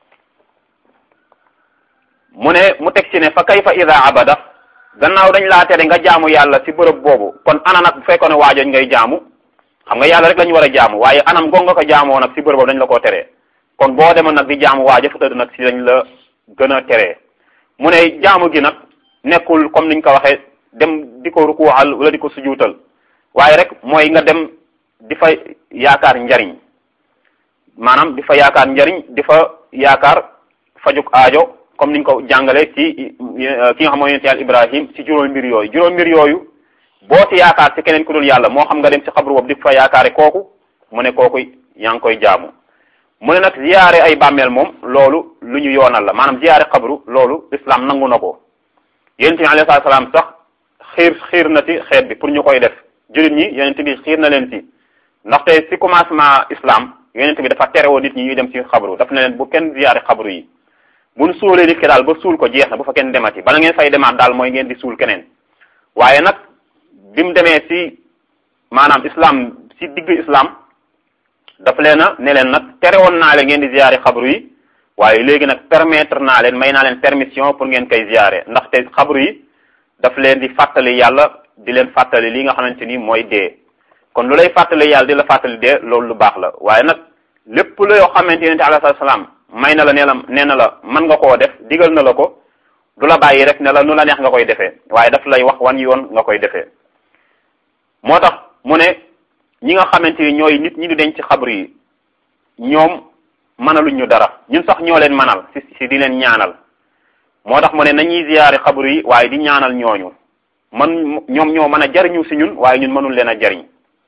mu ne mu teg ci ne fa kayfa ida abada gannaaw dañ laa tere nga jaamu yàlla ci bërëb boobu kon ana nag bu fekkoon ne waajoñ ngay jaamu xam nga yàlla rek la ñu war a jaamu waaye anam gong nga ko jaamoo nag ci bërëb boobu dañ la koo teree kon boo demoon nag di jaamu waaja fu tëdd nag ci dañ la gën a teree mu ne jaamu gi nag nekkul comme niñ ko waxee dem di ko rukuwaal wala di ko sujuutal waaye rek mooy nga dem di fa yaakaar njariñ maanaam di fa yaakaar njariñ di fa yaakaar fajuk aajo comme niñ ko jàngale ci ki nga xam mooy yonent yàlla Ibrahim ci juróom mbir yooyu juróom mbir yooyu boo ci yaakaar ci keneen ku dul yàlla moo xam nga dem ci xabru boobu di fa yaakaare kooku mu ne kooku yaa ngi koy jaamu mu ne nag ziyaare ay bàmmeel moom loolu lu ñu yoonal la maanaam ziyaare xabru loolu islam nangu na ko yonent bi alayhi salaam sax xiir xiir na ci xeet bi pour ñu koy def jullit ñi yonent bi xiir na leen ci ndaxte ci commencement islam yonent bi dafa terewoo nit ñi ñuy dem ci xabru daf ne leen bu kenn ziyaare xabru yi bu nu suulee nit ki daal ba suul ko jeex na bu fa kenn demati bala ngeen fay demaat daal mooy ngeen di suul keneen waaye nag bi mu demee ci maanaam islam ci digg islam daf leen a ne leen nag terewoon naa leen ngeen di ziyaare xabru yi waaye léegi nag permettre naa leen may naa leen permission pour ngeen koy ziyaare ndaxte xabru yi daf leen di fàttali yàlla di leen fàttali li nga xamante ni mooy dee kon lu lay fàttali yàlla di la fàttali dee loolu lu baax la waaye nag lépp la yoo xamante yonente alayhi salaam may na la nee la nee na la mën nga koo def digal na la ko du la bàyyi rek ne la nu la neex nga koy defee waaye daf lay wax wan yoon nga koy defee moo tax mu ne ñi nga xamante ni ñooy nit ñi di denc ci xabru yi ñoom mënaluñ ñu dara ñun sax ñoo leen manal si si di leen ñaanal moo tax mu ne nañuy ziyaare xabru yi waaye di ñaanal ñooñu man ñoom ñoo mën a jariñu si ñun waaye ñun mënul leen a jariñ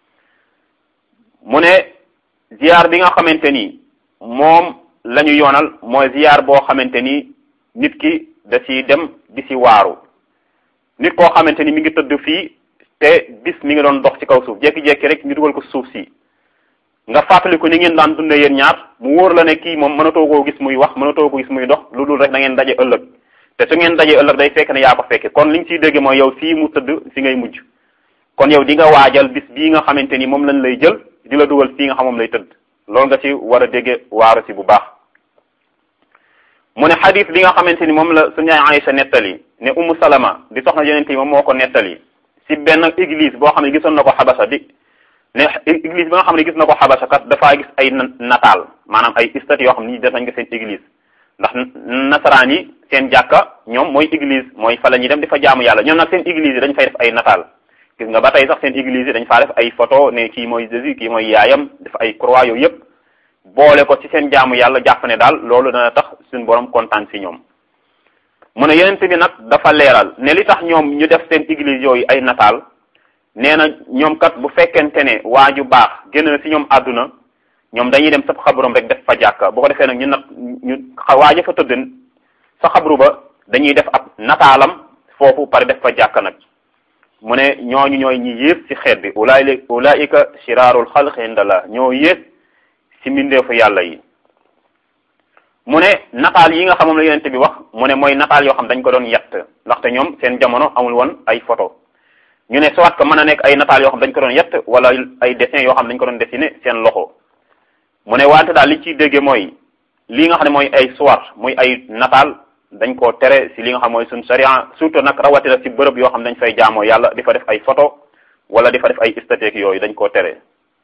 mu ne ziyaar bi nga xamante ni moom la ñu yoonal mooy ziyaar boo xamante ni nit ki da ci dem di ci waaru nit koo xamante ni mi ngi tëdd fii te bis mi ngi doon dox ci kaw suuf jékki-jékki rek ñu dugal ko suuf si nga fàttali ko ni ngeen daan dundee yéen ñaar mu wóor la ne kii moom mënatoo koo gis muy wax mënatoo ko gis muy dox lu dul rek da ngeen daje ëllëg te su ngeen daje ëllëg day fekk ne yaa ko fekke kon li nga ciy dégg mooy yow fii mu tëdd fi ngay mujj kon yow di nga waajal bis bii nga xamante ni moom lañ lay jël di la dugal fii nga xam moom lay tëdd loolu nga ci war a dégge waaru si bu baax mu ne xadis bi nga xamante ni moom la suñu Aïcha nettali ne Ummu Salama di soxna yonente yi moom moo ko nettali si benn église boo xam ne gisoon na ko xabasa di ne église bi nga xam ne gis na ko xabasa kat dafaa gis ay nataal maanaam ay statues yoo xam ne def nañ ko seen église ndax nasaraan yi seen jàkka ñoom mooy église mooy fa la ñuy dem di fa jaamu yàlla ñoom nag seen église yi dañ fay def ay nataal gis nga ba tey sax seen église yi dañ faa def ay photo ne kii mooy Jésus kii mooy yaayam def ay croix yooyu yëpp boole ko ci seen jaamu yàlla jàpp ne daal loolu dana tax suñu borom kontaan si ñoom mu ne yonent bi nag dafa leeral ne li tax ñoom ñu def seen église yooyu ay nataal nee na ñoom kat bu fekkente ne waa ju baax génn na si ñoom àdduna ñoom dañuy dem sa xabrom rek def fa jàkka bu ko defee nag ñu nag ñu waaja fa tëdd sa xabru ba dañuy def ab nataalam foofu pare def fa jàkka nag mu ne ñooñu ñooy ñi yées ci xeet bi ulaay ulaika shiraarul xalq indallah ñoo yées ci mbindeefu yàlla yi mu ne nataal yi nga xam moom la yonent bi wax mu ne mooy nataal yoo xam dañ ko doon yett ndaxte ñoom seen jamono amul woon ay photo ñu ne soit que mën a nekk ay nataal yoo xam dañ ko doon yett wala ay dessin yoo xam dañ ko doon dessiné seen loxo mu ne wante daal li ciy dégge mooy lii nga xam ne mooy ay suwar muy ay nataal dañ koo tere si li nga xam mooy suñ sharia surtout nag rawatina si bërëb yoo xam dañ fay jaamoo yàlla di fa def ay photo wala di fa def ay statue yooyu dañ koo tere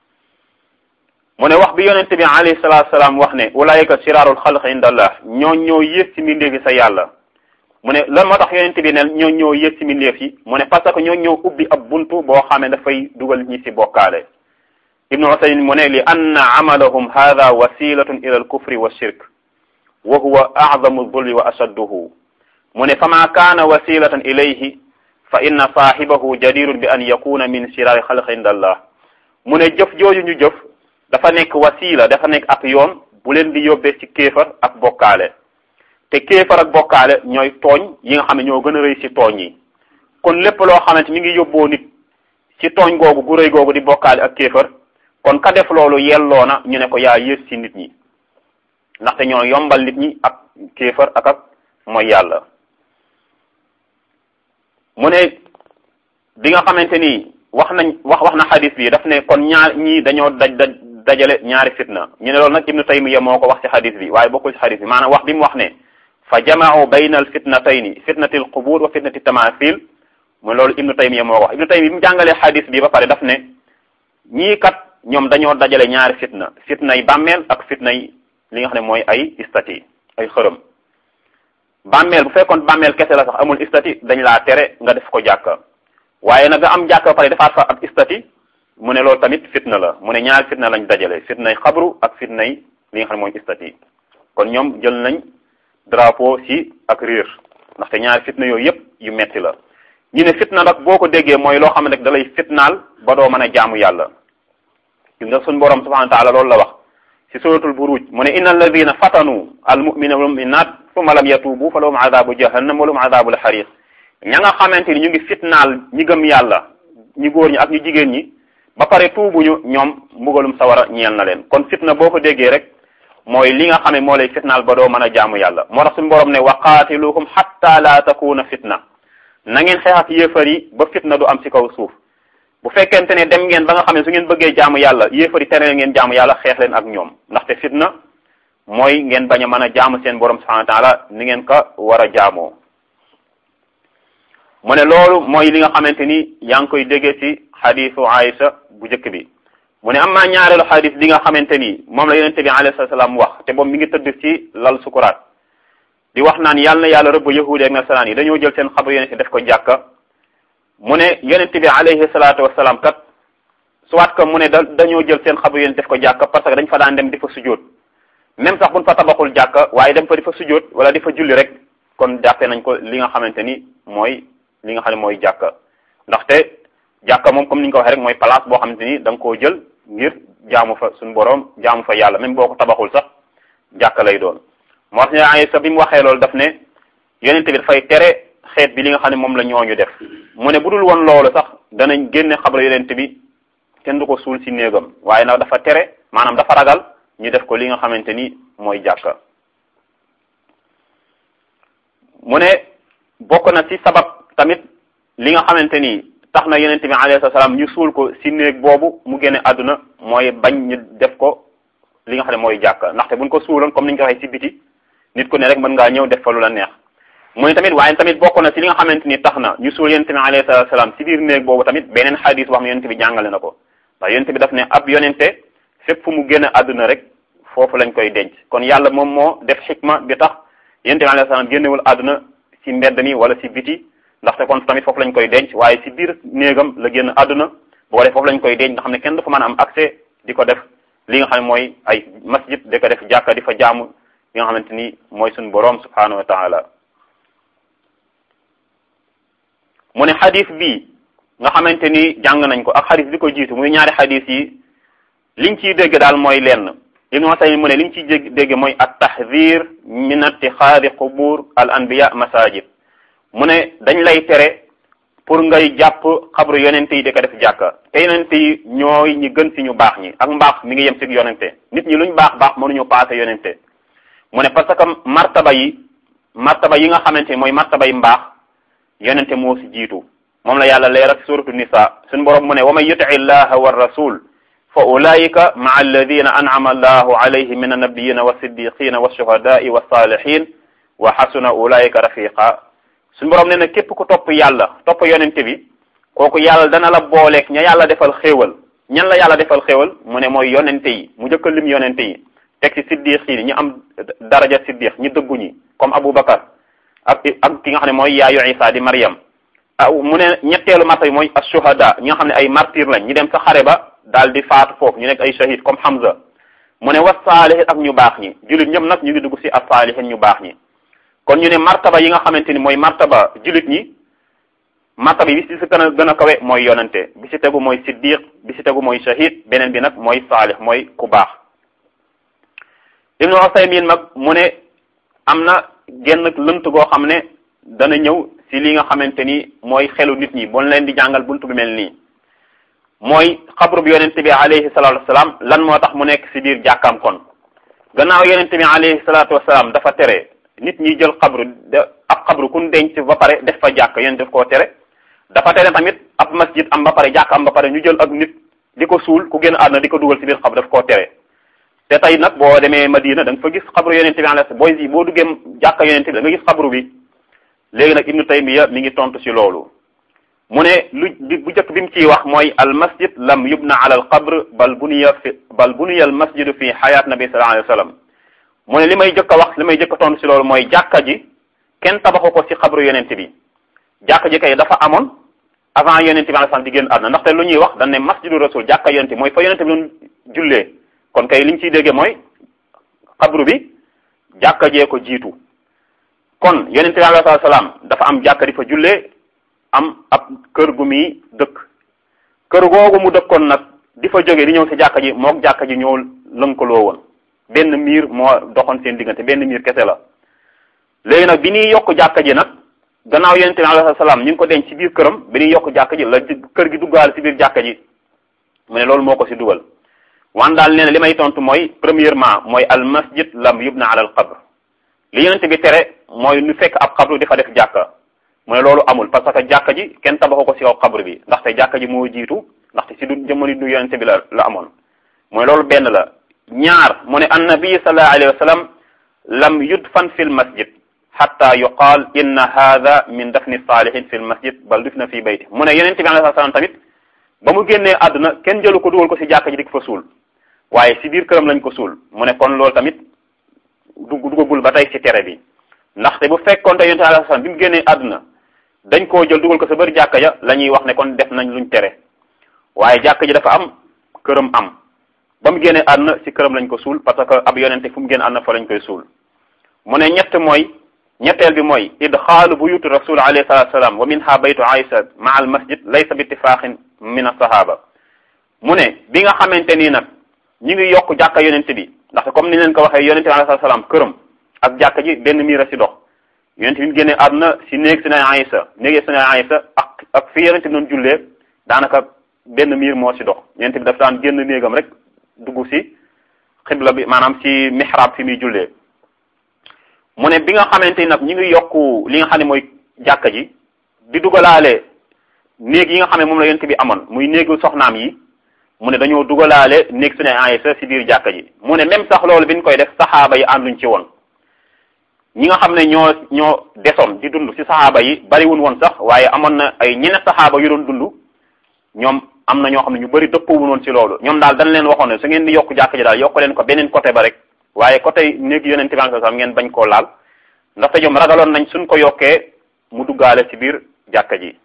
mu ne wax bi yonent bi alayhi salaatu salaam wax ne ulaayika siraarul xalq indallah ñoo ñoo yées ci mbindeef yi sa yàlla mu ne lan moo tax yonent bi ne ñoo ñoo yées ci mbindeef yi mu ne parce que ñoo ñoo ubbi ab buntu boo xamee dafay dugal ñi ci bokkaale ibnu usaymin mu ne li anna amalahum hada wasilatun ila al kufri wa shirk wa huwa a'zamu zulmi wa ashadduhu mu ne fama kaana wasilatan ilayhi fa inna saahibahu jadirun bi an yakuna min siraari xalq indallah mu ne jëf jooju ñu jëf dafa nekk wasila dafa nekk ab yoon bu leen di yóbbee ci kéefar ak bokkaale te kéefar ak bokkaale ñooy tooñ yi nga xam ne ñoo gën a rëy ci tooñ yi kon lépp loo xamante mi ngi yóbboo nit ci tooñ googu gu rëy googu di bokkaale ak kéefar kon ka def loolu yelloo na ñu ne ko yaa yées ci nit ñi ndaxte ñoo yombal nit ñi ak kéefar ak ak mooy yàlla mu ne bi nga xamante ni wax nañ wax wax na xadis bi daf ne kon ñaar ñii dañoo daj daj dajale ñaari fitna ñu ne loolu nag ibnu taymiya moo ko wax ci xadis bi waaye bokkul ci xadis bi maanaam wax bi mu wax ne fa jamaau bayna al fitnatayni fitnati al qubur wa fitnati tamathil mu loolu ibnu taymiya moo ko wax ibnu taymiya bi mu jàngalee xadis bi ba pare daf ne ñii kat ñoom dañoo dajale ñaari fitna fitna yi bàmmeel ak fitna yi li nga xam ne mooy ay istati ay xërëm bàmmeel bu fekkoon bàmmeel kese la sax amul istati dañ laa tere nga def ko jàkka waaye nag nga am jàkka ba pare defaat fa ak istati mu ne loolu tamit fitna la mu ne ñaari fitna lañ dajale fitnay xabru ak fitnay li nga xam ne mooy istati kon ñoom jël nañ drapeau ci ak riir ndaxte ñaari fitna yooyu yëpp yu metti la ñu ne fitna nag boo ko déggee mooy loo xam ne rek da lay fitnaal ba doo mën a jaamu yàlla gis nga suñ borom subhanahu wa taala loolu la wax ci suratul buruj mu ne inna alladina fatanu al mu'mina wal mu'minat thumma lam yatubu fa lahum adabu jahannam wa lahum adabu al xariq ña nga xamante ni ñu ngi fitnaal ñi gëm yàlla ñi góor ñi ak ñu jigéen ñi ba pare tuubuñu ñoom mbugalum sawara ñeel na leen kon fitna boo ko déggee rek mooy li nga xam ne moo lay fitnaal ba doo mën a jaamu yàlla moo tax suñu borom ne wa qaatiluhum hatta la takuna fitna na ngeen xeex ak yéefar yi ba fitna du am ci kaw suuf bu fekkente ne dem ngeen ba nga xam ne su ngeen bëggee jaamu yàlla yéefar yi tere ngeen jaamu yàlla xeex leen ak ñoom ndaxte fitna mooy ngeen bañ a mën a jaamu seen borom subhanahu wa taala ni ngeen ko war a jaamoo mu ne loolu mooy li nga xamante ni yaa ngi koy déggee ci xadisu Aïcha bu njëkk bi mu ne am maa ñaareelu xadis li nga xamante ni moom la yonente bi alayhi salaam wax te boobu mi ngi tëdd ci lal sukuraat di wax naan yàlla na yàlla rëbb yahudi ak nasaraan yi dañoo jël seen xabar yonente def ko jàkka mu ne yonente bi alayhi salaatu wasalaam kat soit que mu ne da dañoo jël seen xabar yonente def ko jàkka parce que dañ fa daan dem di fa sujjóot même sax buñ fa tabaxul jàkka waaye dem fa di fa sujjóot wala di fa julli rek kon jàppe nañ ko li nga xamante ni mooy li nga xam ne mooy jàkka ndaxte jàkka moom comme ni ñu ko waxee rek mooy place boo xamante ni da nga koo jël ngir jaamu fa suñu borom jaamu fa yàlla même boo ko tabaxul sax jàkka lay doon moo tax ne Aysa bi mu waxee loolu daf ne yonente bi dafay tere xeet bi li nga xam ne moom la ñooñu def mu ne bu dul woon loolu sax danañ génne xabra yonente bi kenn du ko suul ci néegam waaye nag dafa tere maanaam dafa ragal ñu def ko li nga xamante ni mooy jàkka mu ne bokk na ci sabab tamit li nga xamante ni tax na yonente bi alayhi salaam ñu suul ko ci néeg boobu mu génne àdduna mooy bañ ñu def ko li nga xam ne mooy jàkka ndaxte buñ ko suuloon comme ni ñu ko waxee ci biti nit ku ne rek mën ngaa ñëw def fa lu la neex mu ne tamit waaye tamit bokk na ci li nga xamante ni tax na ñu suul yonente bi alayhi salaam ci biir néeg boobu tamit beneen xadis wax ne yonente bi jàngale na ko ndax yonente bi daf ne ab yonente fépp fu mu génn àdduna rek foofu lañ koy denc kon yàlla moom moo def xikma bi tax yonente bi alayhi salaam génnewul àdduna ci mbedd mi wala ci biti ndaxte kon tamit foofu lañ koy denc waaye ci biir néegam la génn àdduna boo def foofu lañ koy denc nga xam ne kenn dafa mën a am accès di ko def li nga xam ne mooy ay masjid di ko def jàkka di fa jaamu li nga xamante ni mooy suñu boroom subhanahu wa taala mu ne xadis bi nga xamante ni jàng nañ ko ak xadis bi ko jiitu muy ñaari xadis yi liñ ciy dégg daal mooy lenn ibnu Usaymin mu ne liñ ciy dégg mooy at tahdir min ittixaadi qubur al anbiya masajid mu ne dañ lay tere pour ngay jàpp xabru yonente yi di ko def jàkka te yonente yi ñooy ñi gën ci ñu baax ñi ak mbaax mi ngi yem ci yonente nit ñi luñ baax baax mënuñu paase yonente mu ne parce que martaba yi martaba yi nga xamante ni mooy martaba yi mbaax yonente moo ci jiitu moom la yàlla leeral ci suratu nisa suñu borom mu ne wa man yuti llaha wa rasul fa ulaika maa alladina an'ama allahu alayhim min annabiyina wa siddiqina wa shuhadai wa salihin wa xasuna ulaika rafiqa suñu borom nee na képp ku topp yàlla topp yonente bi kooku yàlla dana la booleeg ña yàlla defal xéewal ñan la yàlla defal xéewal mu ne mooy yonente yi mu jëkka lim yonente yi teg ci siddiq yi ñu am daraja siddiq ñi dëggu ñi comme Aboubacar ak ak ki nga xam ne mooy yaayu Isa di Maryam ah mu ne ñetteelu martaba mooy ashuhada ñi nga xam ne ay martyr lañ ñu dem sa xare ba daal di faatu foofu ñu nekk ay shahid comme Hamza mu ne wa saalihin ak ñu baax ñi jullit ñëpp nag ñu ngi dugg ci as-saalihin ñu baax ñi kon ñu ne martaba yi nga xamante ni mooy martaba jullit ñi martaba yi bi ci gën a gën a kawe mooy yonante bi ci tegu mooy siddiq bi ci tegu mooy shahid beneen bi nag mooy saalih mooy ku baax ibnu Usaymin mag mu ne am na genn lënt goo xam ne dana ñëw si li nga xamante ni mooy xelu nit ñi bon leen di jàngal buntu bi mel nii mooy xabru bi yonente bi alayhi salatu wasalaam lan moo tax mu nekk si biir jàkkaam kon gannaaw yonente bi alayhi salatu wasalaam dafa tere nit ñi jël xabru de ab xabru kun denc ba pare def fa jàkk yéen def koo tere dafa tere tamit ab masjid am ba pare jàkk am ba pare ñu jël ak nit di ko suul ku génn àdduna di ko dugal si biir xabru daf koo tere te tey nag boo demee Madina da nga fa gis xabru yonente bi alayhi booy si boo duggee jàkka yonente bi da nga gis xabru bi léegi nag ibnu taymiya mi ngi tontu si loolu mu ne lu bu njëkk bi mu ciy wax mooy al masjid lam yubna ala al qabr bal buniya fi bal buniya al masjidu fi xayaat nabi sallallahu alayhi wa sallam mu ne li may jëkk a wax li may jëkk a tontu si loolu mooy jàkka ji kenn tabaxu ko si xabru yonente bi jàkka ji kay dafa amoon avant yonente bi alayhi salaam di génn àdduna ndaxte lu ñuy wax dañ ne masjidu rasul jàkka yonente mooy fa yonente bi doon jullee kon kay liñ ciy déggee mooy xabru bi jàkka jee ko jiitu kon yonente bi alayhi salaam dafa am jàkka di fa jullee am ab kër gu muy dëkk kër googu mu dëkkoon nag di fa jóge di ñëw si jàkka ji mook jàkka ji ñoo lënkaloo woon benn miir moo doxoon seen diggante benn miir kese la léegi nag bi ñuy yokk jàkka ji nag gannaaw yonente bi alayhi salaam ñu ngi ko denc ci biir këram bi ñuy yokk jàkka ji la kër gi duggaale si biir jàkka ji mu ne loolu moo ko si dugal wan daal nee na li may tontu mooy premièrement mooy al masjid lam yubna ala al qabr li yonente bi tere mooy nu fekk ab xabru di fa def jàkka mu ne loolu amul parce que jàkka ji kenn tabaxu ko si kaw xabru bi ndaxte jàkka ji moo jiitu ndaxte si du jamono du yonente bi la la amoon mooy loolu benn la ñaar mu ne annabi sallallahu alayhi wa sallam lam yudfan fi l masjid xatta yuqaal inna hada min dafni salihin fi l masjid bal dufna fi bayti mu ne yonente bi alayhi salaam tamit ba mu génnee àdduna kenn jëlu ko dugal ko si jàkka ji di ko fa suul waaye si biir këram lañ ko suul mu ne kon loolu tamit dugg duggagul ba tey si tere bi ndaxte bu fekkoon te yonente bi alayhi salaam bi mu génnee àdduna dañ koo jël dugal ko sa bëri jàkka ja la ñuy wax ne kon def nañ luñ tere waaye jàkka ji dafa am këram am ba mu génnee àdduna si këram lañ ko suul parce que ab yonente fu mu génn àdduna fa lañ koy suul mu ne ñett mooy ñetteel bi mooy idxaalu buyuti rasul alayhi salatu salaam wa minha baytu aïsa maa al masjid laysa bi ittifaqin min asahaba mu ne bi nga xamante nii nag ñi ngi yokk jàkka yonente bi ndaxte comme ni leen ko waxee yonente bi alayhi salaam këram ak jàkka ji benn miir a si dox yonente bi mu génnee àdduna si néeg si na aïsa néegi si na aïsa ak ak fi yonente bi doon jullee daanaka benn miir moo si dox yonente bi daf daan génn néegam rek dugg si xibla bi maanaam si mihrab fi muy jullee mu ne bi nga xamante ni nag ñu ngi yokku li nga xam ne mooy jàkka ji di dugalaale néeg yi nga xam ne moom la yonent bi amoon muy néegu soxnaam yi mu ne dañoo dugalaale néeg su ne Aysa si biir jàkka ji mu ne même sax loolu bi ñu koy def saxaaba yi ànduñ ci woon ñi nga xam ne ñoo ñoo desoon di dund si saxaaba yi bariwun woon sax waaye amoon na ay ñeneen saxaaba yu doon dund ñoom am na ñoo xam ne ñu bëri dëppoo woon ci loolu ñoom daal dañ leen waxoon ne su ngeen di yokk jàkka ji daal yokk leen ko beneen côté ba rek waaye côté néeg yonent bi sallallahu alayhi wasallam ngeen bañ koo laal ndaxte ñoom ragaloon nañ suñ ko yokkee mu duggaale ci biir jàkka ji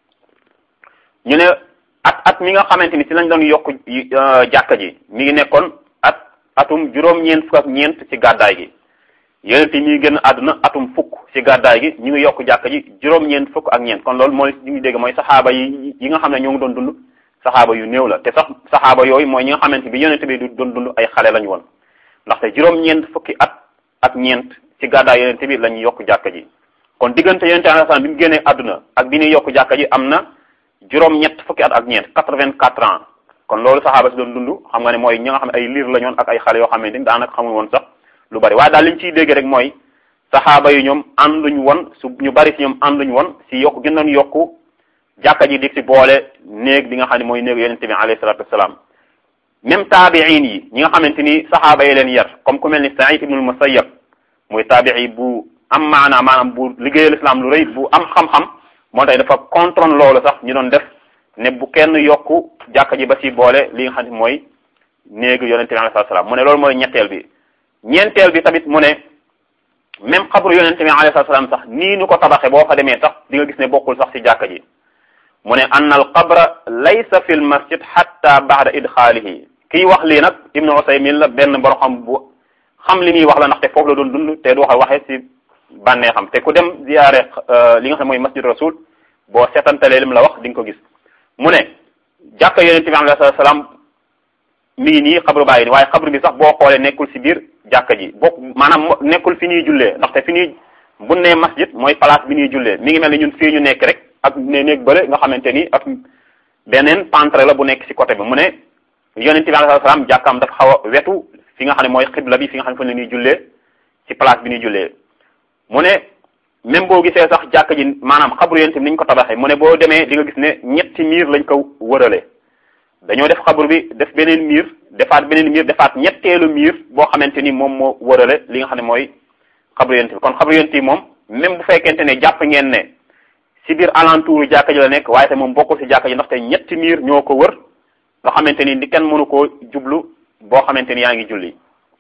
ñu ne at at mi nga xamante ni ci lañ doon yokk jàkka ji mi ngi nekkoon at atum juróom-ñeent fukk ak ñeent ci gàddaay gi yonent yi mi ngi génn àdduna atum fukk ci gàddaay gi ñu ngi yokk jàkka ji juróom-ñeent fukk ak ñeent kon loolu mooy ñu ngi dégg mooy saxaaba yi yi nga xam ne ñoo ngi doon dund saxaaba yu néew la te sax saxaaba yooyu mooy ñi nga xamante bi yonent bi du doon dund ay xale lañu woon ndaxte juróom-ñeent fukki at ak ñeent ci gàddaay yonent bi la ñu yokk jàkka ji kon diggante yonent alayhi salaam bi mu génnee àdduna ak bi ñuy yokk jàkka ji am na juróom-ñett fukki at ak ñeent quatre-vingt-quatre ans kon loolu saxaaba si doon dund xam nga ne mooy ñi nga xam ne ay liir la ñoon ak ay xale yoo xamante ni daanaka xamul woon sax lu bari waaye daal li ñu ciy dégg rek mooy saxaaba yi ñoom ànduñ woon su ñu bari si ñoom ànduñ woon si yokk gën doon yokku jàkka ji di si boole néeg bi nga xam ne mooy néeg yonent bi alayhi salatu wasalaam même taabiin yi ñi nga xamante ni saxaaba yi leen yar comme ku mel ni Saïd ibnul Musayyab muy taabii bu am maanaa maanaam bu liggéeyal islam lu rëy bu am xam-xam moo tax dafa contrôle loolu sax ñu doon def ne bu kenn yokku jàkka ji ba si boole li nga xam ne mooy néegu yonente bi alayhi salaam mu ne loolu mooy ñetteel bi ñeenteel bi tamit mu ne même xabru yonente bi alayhi salaam sax nii nu ko tabaxe boo fa demee sax di nga gis ne bokkul sax si jàkka ji mu ne ann al qabra laysa fi l masjid hatta ba'da idxaalihi kiy wax lii nag ibnu Usaymin la benn borom xam bu xam li muy wax la ndaxte foofu la doon dund te du wax waxee si bànnee xam te ku dem ziyaare li nga xam mooy masjid rasul boo seetantalee lim la wax di nga ko gis mu ne jàkka yonente bi alayhi salaam mi ngi nii xabru bàyyi nii waaye xabru bi sax boo xoolee nekkul si biir jàkka ji bokk maanaam nekkul fi ñuy jullee ndaxte fi ñuy bu ne masjid mooy place bi ñuy jullee mi ngi mel ni ñun fii ñu nekk rek ak ne néeg bële nga xamante ni ak beneen pentre la bu nekk ci côté bi mu ne yonente bi alayhi salaam jàkkaam dafa xaw a wetu fi nga xam ne mooy xibla bi fi nga xam ne fa la ñuy jullee ci place bi ñuy jullee mu ne même boo gisee sax jàkk ji maanaam xabru yonente bi ni ñu ko tabaxee mu ne boo demee di nga gis ne ñetti miir lañ ko wërale dañoo def xabru bi def beneen miir defaat beneen miir defaat ñetteelu miir boo xamante ni moom moo wërale li nga xam ne mooy xabru yonente bi kon xabru yonente bi moom même bu fekkente ne jàpp ngeen ne ci biir alentour jàkka ji la nekk waaye te moom bokkul ci jàkka ji ndaxte ñetti miir ñoo ko wër nga xamante ni di kenn mënu koo jublu boo xamante ni yaa ngi julli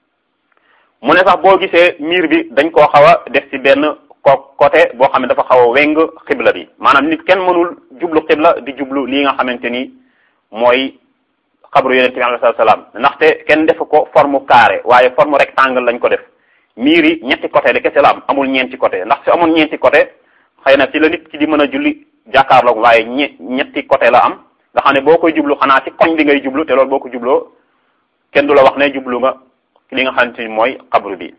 mu ne sax boo gisee miir bi dañ koo xaw a def ci benn ko côté boo xam ne dafa xaw a weng xibla bi maanaam nit kenn mënul jublu xibla di jublu lii nga xamante ni mooy xabru yonente bi alayhi salaam ndaxte kenn def ko forme carré waaye forme rectangle lañ ko def miir yi ñetti côté de kese la am amul ñeenti côté ndax su amul ñeenti côté xëy na ci la nit ki di mën a julli jàkkaarloog waaye ñe ñetti côté la am nga xam ne boo koy jublu xanaa ci koñ bi ngay jublu te loolu boo ko jubloo kenn du la wax ne jublu nga li nga xamante ni mooy xabru bi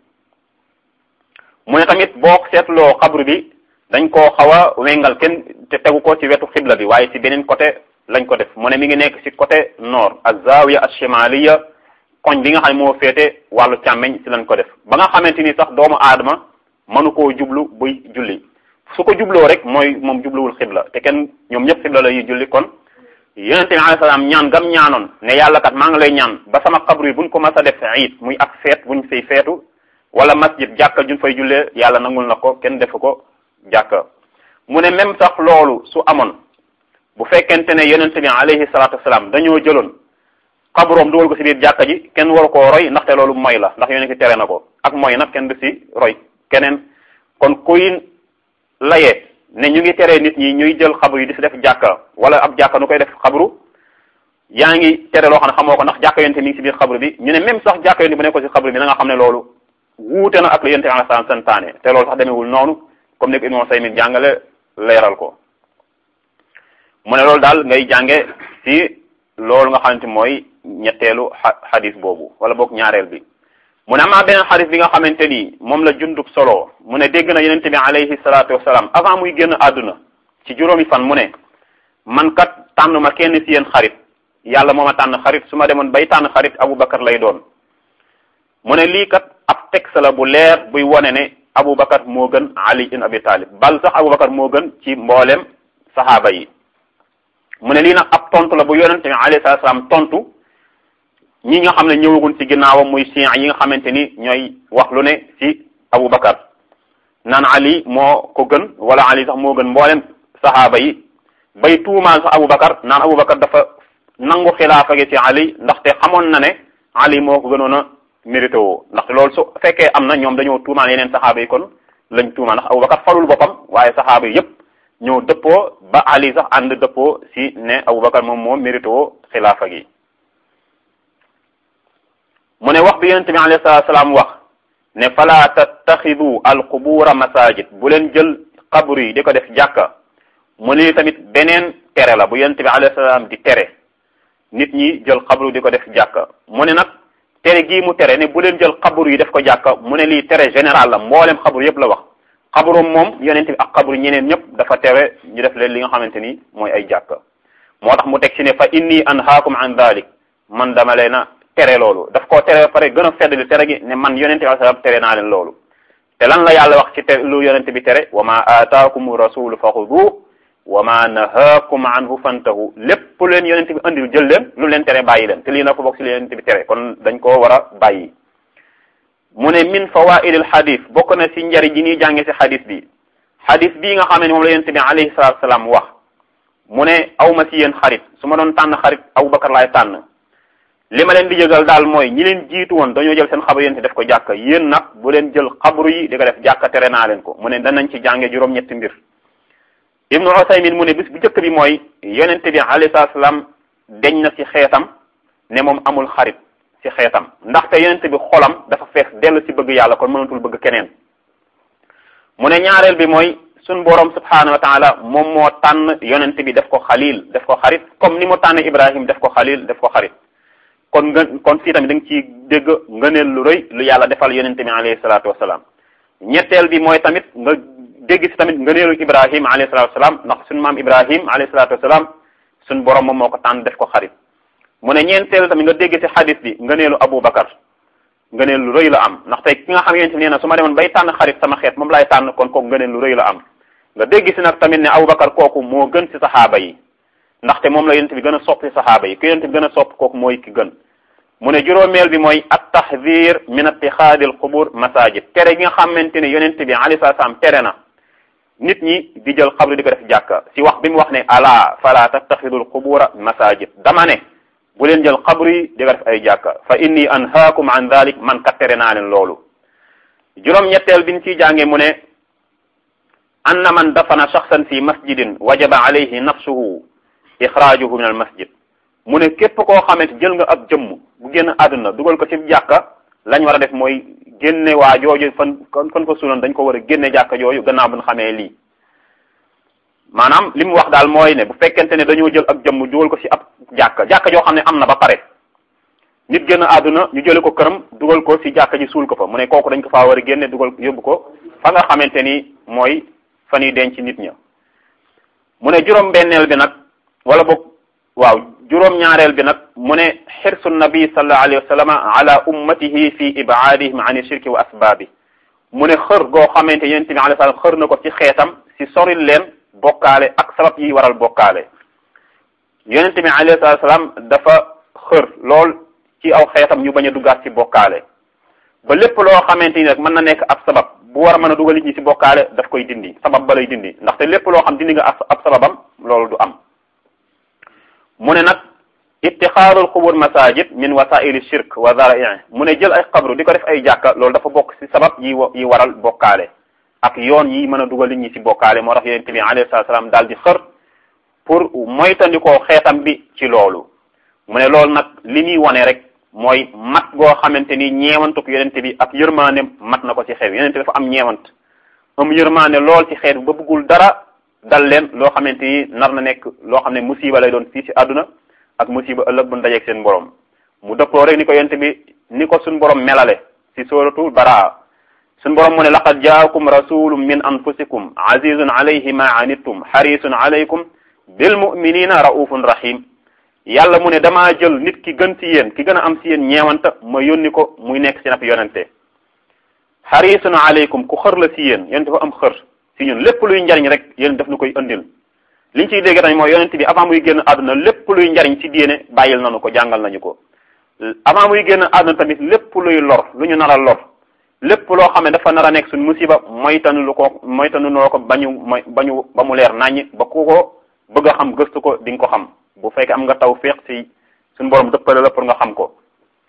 mu ne tamit boo seetloo xabru bi dañ koo xaw a wengal kenn te tegu ko ci wetu xibla bi waaye ci beneen côté lañ ko def mu ne mi ngi nekk ci côté nord az-zawiya ash-shimaliya koñ bi nga xam ne moo féete wàllu càmmeñ ci lañ ko def ba nga xamante ni sax doomu aadama mënu koo jublu buy julli su ko jubloo rek mooy moom jubluwul xibla te kenn ñoom ñëpp xibla la ñuy julli kon yonente bi alayhi salaam ñaan gam ñaanoon ne yàlla kat maa ngi lay ñaan ba sama xabru yi buñ ko mas a def iid muy ak feet buñ fay feetu wala masjid jàkka juñ fay jullee yàlla nangul na ko kenn defu ko jàkka mu ne même sax loolu su amoon bu fekkente ne yonente bi alayhi salaatu wasalaam dañoo jëloon xabroom dugal ko ci biir jàkka ji kenn waru koo roy ndaxte loolu moy la ndax yonente tere na ko ak moy nag kenn du ci roy keneen kon kuy layee ne ñu ngi tere nit ñi ñuy jël xabru yi di si def jàkka wala ab jàkka nu koy def xabru yaa ngi tere loo xam ne xamoo ko ndax jàkka yonte mi ngi si biir xabru bi ñu ne même sax jàkka yonte bu nekkoon si xabru bi na nga xam ne loolu wuute na ak la yonte bi alayhi salaam santaane te loolu sax demewul noonu comme ni ko Ibnu Usaymin jàngale leeral ko mu ne loolu daal ngay jànge si loolu nga xamante mooy ñetteelu xadis boobu wala boog ñaareel bi mu ne amaa beneen xadis bi nga xamante ni moom la jundub solo mu ne dégg na yonente bi alayhi salaatu wasalaam avant muy génn àdduna ci juróomi fan mu ne man kat tànn ma kenn si yéen xarit yàlla moo ma tànn xarit su ma demoon bay tànn xarit Aboubacar lay doon mu ne lii kat ab texte la bu leer buy wone ne Aboubacar moo gën Ali ibn Abi Talib bal sax Aboubacar moo gën ci mboolem saxaaba yi mu ne lii nag ab tontu la bu yonente bi alayhi salaatu wasalaam tontu ñi nga xam ne ñëwagun ci ginnaawam muy sian yi nga xamante ni ñooy wax lu ne ci Aboubacar naan Ali moo ko gën wala Ali sax moo gën mboolem saxaaba yi bay tuumaal sax Aboubacar naan Aboubacar dafa nangu xilaafa gi ci Ali ndaxte xamoon na ne Ali moo ko gënoon a mérité woo ndaxte loolu su fekkee am na ñoom dañoo tuumaal yeneen saxaaba yi kon lañ tuumaal ndax Aboubacar falul boppam waaye saxaaba yi yépp ñoo dëppoo ba Ali sax ànd dëppoo si ne Aboubacar moom moo mérité woo xilaafa gi mu ne wax bi yonente bi alayhi salaatu salaam wax ne fala tattaxidu alqubura masajid bu leen jël xabru yi di ko def jàkka mu ne tamit beneen tere la bu yonente bi alayhi salaam di tere nit ñi jël xabru di ko def jàkka mu ne nag tere gii mu tere ne bu leen jël xabru yi def ko jàkka mu ne lii tere général la mboolem xabru yépp la wax xabru moom yonente bi ak xabru ñeneen ñëpp dafa tere ñu def leen li nga xamante ni mooy ay jàkka moo tax mu teg ci ne fa inni anhaakum an dalik man dama leen a tere loolu daf koo tere ba pare gën a feddali tere gi ne man yonente bi sallam tere naa leen loolu te lan la yàlla wax ci te lu yonente bi tere wa ma aataakum rasulu fa xudu wa ma nahaakum anhu fantahu lépp leen yonente bi andil jël leen lu leen tere bàyyi leen te lii nag ko bokk ci li yonente bi tere kon dañ koo war a bàyyi mu ne min fawaidil xadis bokk na ci njari ji ñuy jànge ci xadis bi xadis bii nga xam ne moom la yonente bi alayhi salatu salaam wax mu ne aw ma ci yéen xarit su ma doon tànn xarit Abubakar laay tànn li ma leen di yëgal daal mooy ñi leen jiitu woon dañoo jël seen xabru yéen def ko jàkka yéen nag bu leen jël xabru yi di ko def jàkka tere naa leen ko mu ne danañ ci jànge juróom-ñetti mbir ibnu Usaymin mu ne bis bu njëkk bi mooy yonente bi alayhi salaam deñ na ci xeetam ne moom amul xarit ci xeetam ndaxte yonente bi xolam dafa fees dellu ci bëgg yàlla kon mënatul bëgg keneen mu ne ñaareel bi mooy suñ boroom subhanahu wa taala moom moo tànn yonente bi def ko xalil def ko xarit comme ni mu tànn Ibrahim def ko xalil def ko xarit kon nga kon fii tamit da nga ciy dégg ngëneel lu rëy lu yàlla defal yonente bi alayhi salaatu wasalaam ñetteel bi mooy tamit nga dégg si tamit ngëneelu ibrahim alayhi salatu wasalaam ndax suñu maam ibrahim alayhi salatu wasalaam suñ borom moom moo ko tànn def ko xarit mu ne ñeenteel tamit nga dégg si xadis bi ngëneelu abou bakar ngëneel lu rëy la am ndax tey ki nga xam yonent bi nee na su ma demoon bay tànn xarit sama xeet moom laay tànn kon kooku ngëneel lu rëy la am nga dégg si nag tamit ne abou bakar kooku moo gën si saxaaba yi ndaxte moom la yonent bi gën a sopp si saxaaba yi ku yonent bi gën a sopp kooku mooy ki gën mu ne juróomeel bi mooy at tahdir min ittixaadil qubur masajid tere gi nga xamante ne yonent bi alayhi salaam tere na nit ñi di jël xabru di ko def jàkka si wax bi mu wax ne ala fala tattaxidul qubura masajid dama ne bu leen jël xabru yi di ko def ay jàkka fa inni anhaakum an dalik man kat tere naa leen loolu juróom-ñetteel bi ñu ciy jànge mu ne anna man dafana shaxsan fi masjidin wajaba alayhi nafsuhu ixraajuhu min al masjid mu ne képp koo xamante jël nga ab jëmm bu génn àdduna dugal ko ci jàkka lañ war a def mooy génne waa jooju fan fan ko suuloon dañ ko war a génne jàkka jooju gannaaw bu ñu xamee lii maanaam li mu wax daal mooy ne bu fekkente ne dañoo jël ab jëmm dugal ko ci ab jàkka jàkka joo xam ne am na ba pare nit génn àdduna ñu jële ko këram dugal ko ci jàkka ji suul ko fa mu ne kooku dañ ko faa war a génne dugal yóbbu ko fa nga xamante ni mooy fa ñuy denc nit ña mu ne juróom benneel bi nag wala boog waaw juróom ñaareel bi nag mu ne xirsu nabi sallallahu alayhi wa sallam ala ummatihi fi ibaadihim an shirki wa asbaabi mu ne xër goo xamante yonent bi alayhi salaam xër na ko ci xeetam si soril leen bokkaale ak sabab yi waral bokkaale yonent bi alayhi salaam dafa xër lool ci aw xeetam ñu bañ a duggaat ci bokkaale ba lépp loo xamante ni rek mën na nekk ab sabab bu war a mën a dugal nit ñi ci bokkaale daf koy dindi sabab ba lay dindi ndaxte lépp loo xam dindi nga ab sababam loolu du am mu ne nag ittixaadul xubur masajid min wasaili shirk wa zara'i mu ne jël ay xabru di ko def ay jàkka loolu dafa bokk ci sabab yi yi waral bokkaale ak yoon yi mën a dugal nit ñi ci bokkaale moo tax yonent bi alayhi salaam daal di xër pour moytandikoo xeetam bi ci loolu mu ne loolu nag li ñuy wone rek mooy mat goo xamante ni ñeewantuk yonent bi ak yërmaane mat na ko ci xeet yonent bi dafa am ñeewant am yërmaane lool ci xeet ba bëggul dara dal leen loo xamante ni nar na nekk loo xam ne musiba lay doon fii ci àdduna ak musiba ëllëg bu dajeeg seen borom mu dëppoo rek ni ko yonent bi ni ko suñ borom melale ci suratul baraa suñ borom mu ne laqad jaakum rasulun min anfusikum azizun alayhi ma anittum harisun alaykum bil muminina raufun rahim yàlla mu ne damaa jël nit ki gën ci yéen ki gën a am ci yéen ñeewanta ma yónni ko muy nekk ci nab yonente harisun alaykum ku xër la ci yéen yonente fa am xër ci ñun lépp luy njariñ rek yéen daf nu koy andil liñ ciy dégg tamit mooy yonent bi avant muy génn àdduna lépp luy njariñ ci diine bàyyil nañu ko jàngal nañu ko avant muy génn àdduna tamit lépp luy lor lu ñu nar a lor lépp loo xam ne dafa nar a nekk suñ musiba moytanu lu ko moytanu loo ko bañu moy bañu ba mu leer naññ ba ku ko bëgg a xam gëstu ko di nga ko xam bu fekkee am nga taw féex ci suñ borom dëppale la pour nga xam ko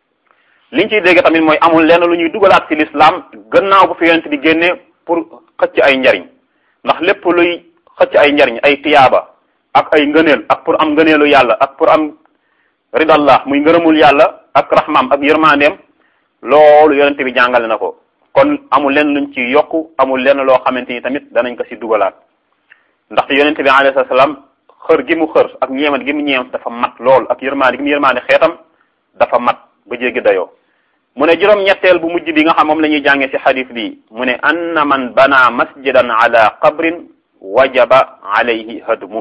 liñ ciy dégg tamit mooy amul lenn lu ñuy dugalaat ci l'islam gannaaw bu fi yonent bi génnee pour xëcc ay njariñ ndax lépp luy xëcc ay njariñ ay tiyaaba ak ay ngëneel ak pour am ngëneelu yàlla ak pour am ridallah muy ngërëmul yàlla ak rahmaam ak yërmandeem loolu yonente bi jàngale na ko kon amul lenn luñ ci yokku amul lenn loo xamante ni tamit danañ ko ci dugalaat ndaxte yonente bi alayhi salaam xër gi mu xër ak ñeemat gi mu ñeemat dafa mat lool ak yërmande gi mu yërmande xeetam dafa mat ba jéggi dayoo mu ne juróom ñetteel bu mujj bi nga xam moom la ñuy jàngee ci xadis bi mu ne anna man bana masjidan ala qabrin wajaba alayhi hadmu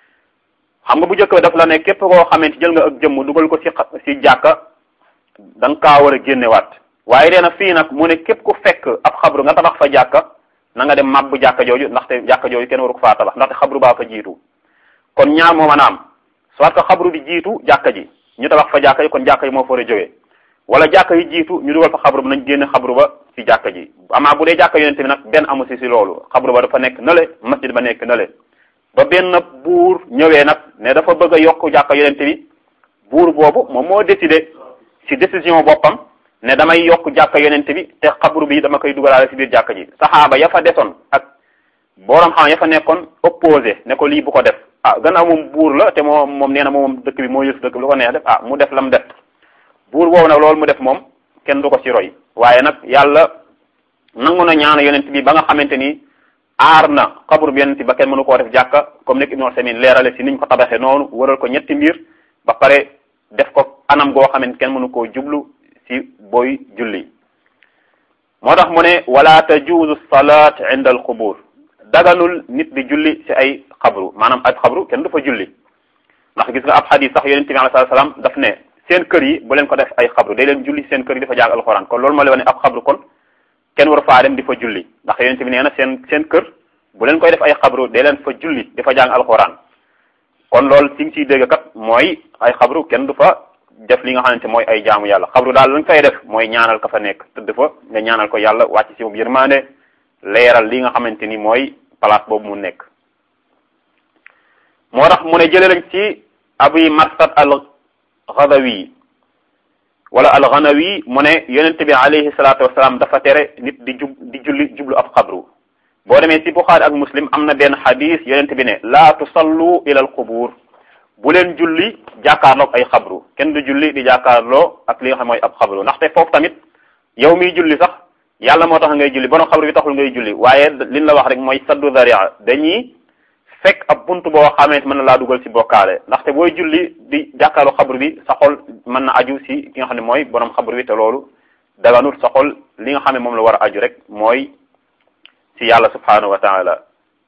xam nga bu njëkk ba daf la ne képp koo xamante jël nga ak jëmm dugal ko ci ci jàkka da nga kaa war a génnewaat waaye nee na fii nag mu ne képp ku fekk ab xabru nga tabax fa jàkka na nga dem màbbu jàkka jooju ndaxte jàkka jooju kenn waru ko faa tabax ndaxte xabru baa fa jiitu kon ñaar moo mën a am soit que xabru bi jiitu jàkka ji ñu tabax fa jàkka ji kon jàkka ji moo fa war a jógee wala jàkka yi jiitu ñu dugal fa xabru ba nañ génne xabru ba ci jàkka ji amaa bu dee jàkka yonente bi nag benn amu si si loolu xabru ba dafa nekk nale masjid ba nekk nale ba benn buur ñëwee nag ne dafa bëgg a yokk jàkka yonente bi buur boobu moom moo décidé ci décision boppam ne damay yokk jàkka yonente bi te xabru bi dama koy dugalaale si biir jàkka ji saxaaba ya fa desoon ak boroom xam ya fa nekkoon opposé ne ko lii bu ko def ah gannaaw moom buur la te moom moom nee na moom dëkk bi moo yëf dëkk bi lu ko neex def ah mu def la mu def buur boobu nag loolu mu def moom kenn du ko ci roy waaye nag yàlla nangu na ñaana yonent bi ba nga xamante ni aar na xabru bi yonent ba kenn mënu koo def jàkka comme nekk Ibnu Usaymin leerale si niñ ko tabaxee noonu wëral ko ñetti mbir ba pare def ko anam goo xamante kenn mënu koo jublu si booy julli moo tax mu ne wala tajuuzu salaat inda al qubur daganul nit di julli ci ay xabru maanaam ab xabru kenn du fa julli ndax gis nga ab xadis sax yonente bi alayhi salaam daf ne seen kër yi bu leen ko def ay xabru day leen julli seen kër yi dafa jàng alxuraan kon loolu moo lay wane ab xabru kon kenn war faa dem di fa julli ndax yonente bi nee na seen seen kër bu leen koy def ay xabru day leen fa julli di fa jàng alxuraan kon loolu si nga siy dégg kat mooy ay xabru kenn du fa def li nga xamante mooy ay jaamu yàlla xabru daal lañ fay def mooy ñaanal ka fa nekk tëdd fa nga ñaanal ko yàlla wàcc si moom yërmande leeral li nga xamante ni mooy place boobu mu nekk moo tax mu ne jële lañ ci abi marsad al ghadawi wala al ghanawi mu ne yonente bi alayhi salatu wasalaam dafa tere nit di jub di julli jublu ab xabru boo demee ci buxaari ak muslim am na benn xadis yonente bi ne laa tusallu ila al qubur bu leen julli jàkkaarloog ay xabru kenn du julli di jàkkaarloo ak li nga xam mooy ab xabru ndaxte foofu tamit yow miy julli sax yàlla moo tax ngay julli borom xabru bi taxul ngay julli waaye liñ la wax rek mooy saddu daria dañuy fekk ab bunt boo xamante mën na laa dugal ci bokkaale ndaxte booy julli di jàkkaarloo xabru bi sa xol mën na aju ci ki nga xam ne mooy borom xabru bi te loolu daganut sa xol li nga xam ne moom la war a aju rek mooy ci yàlla subhanahu wa taala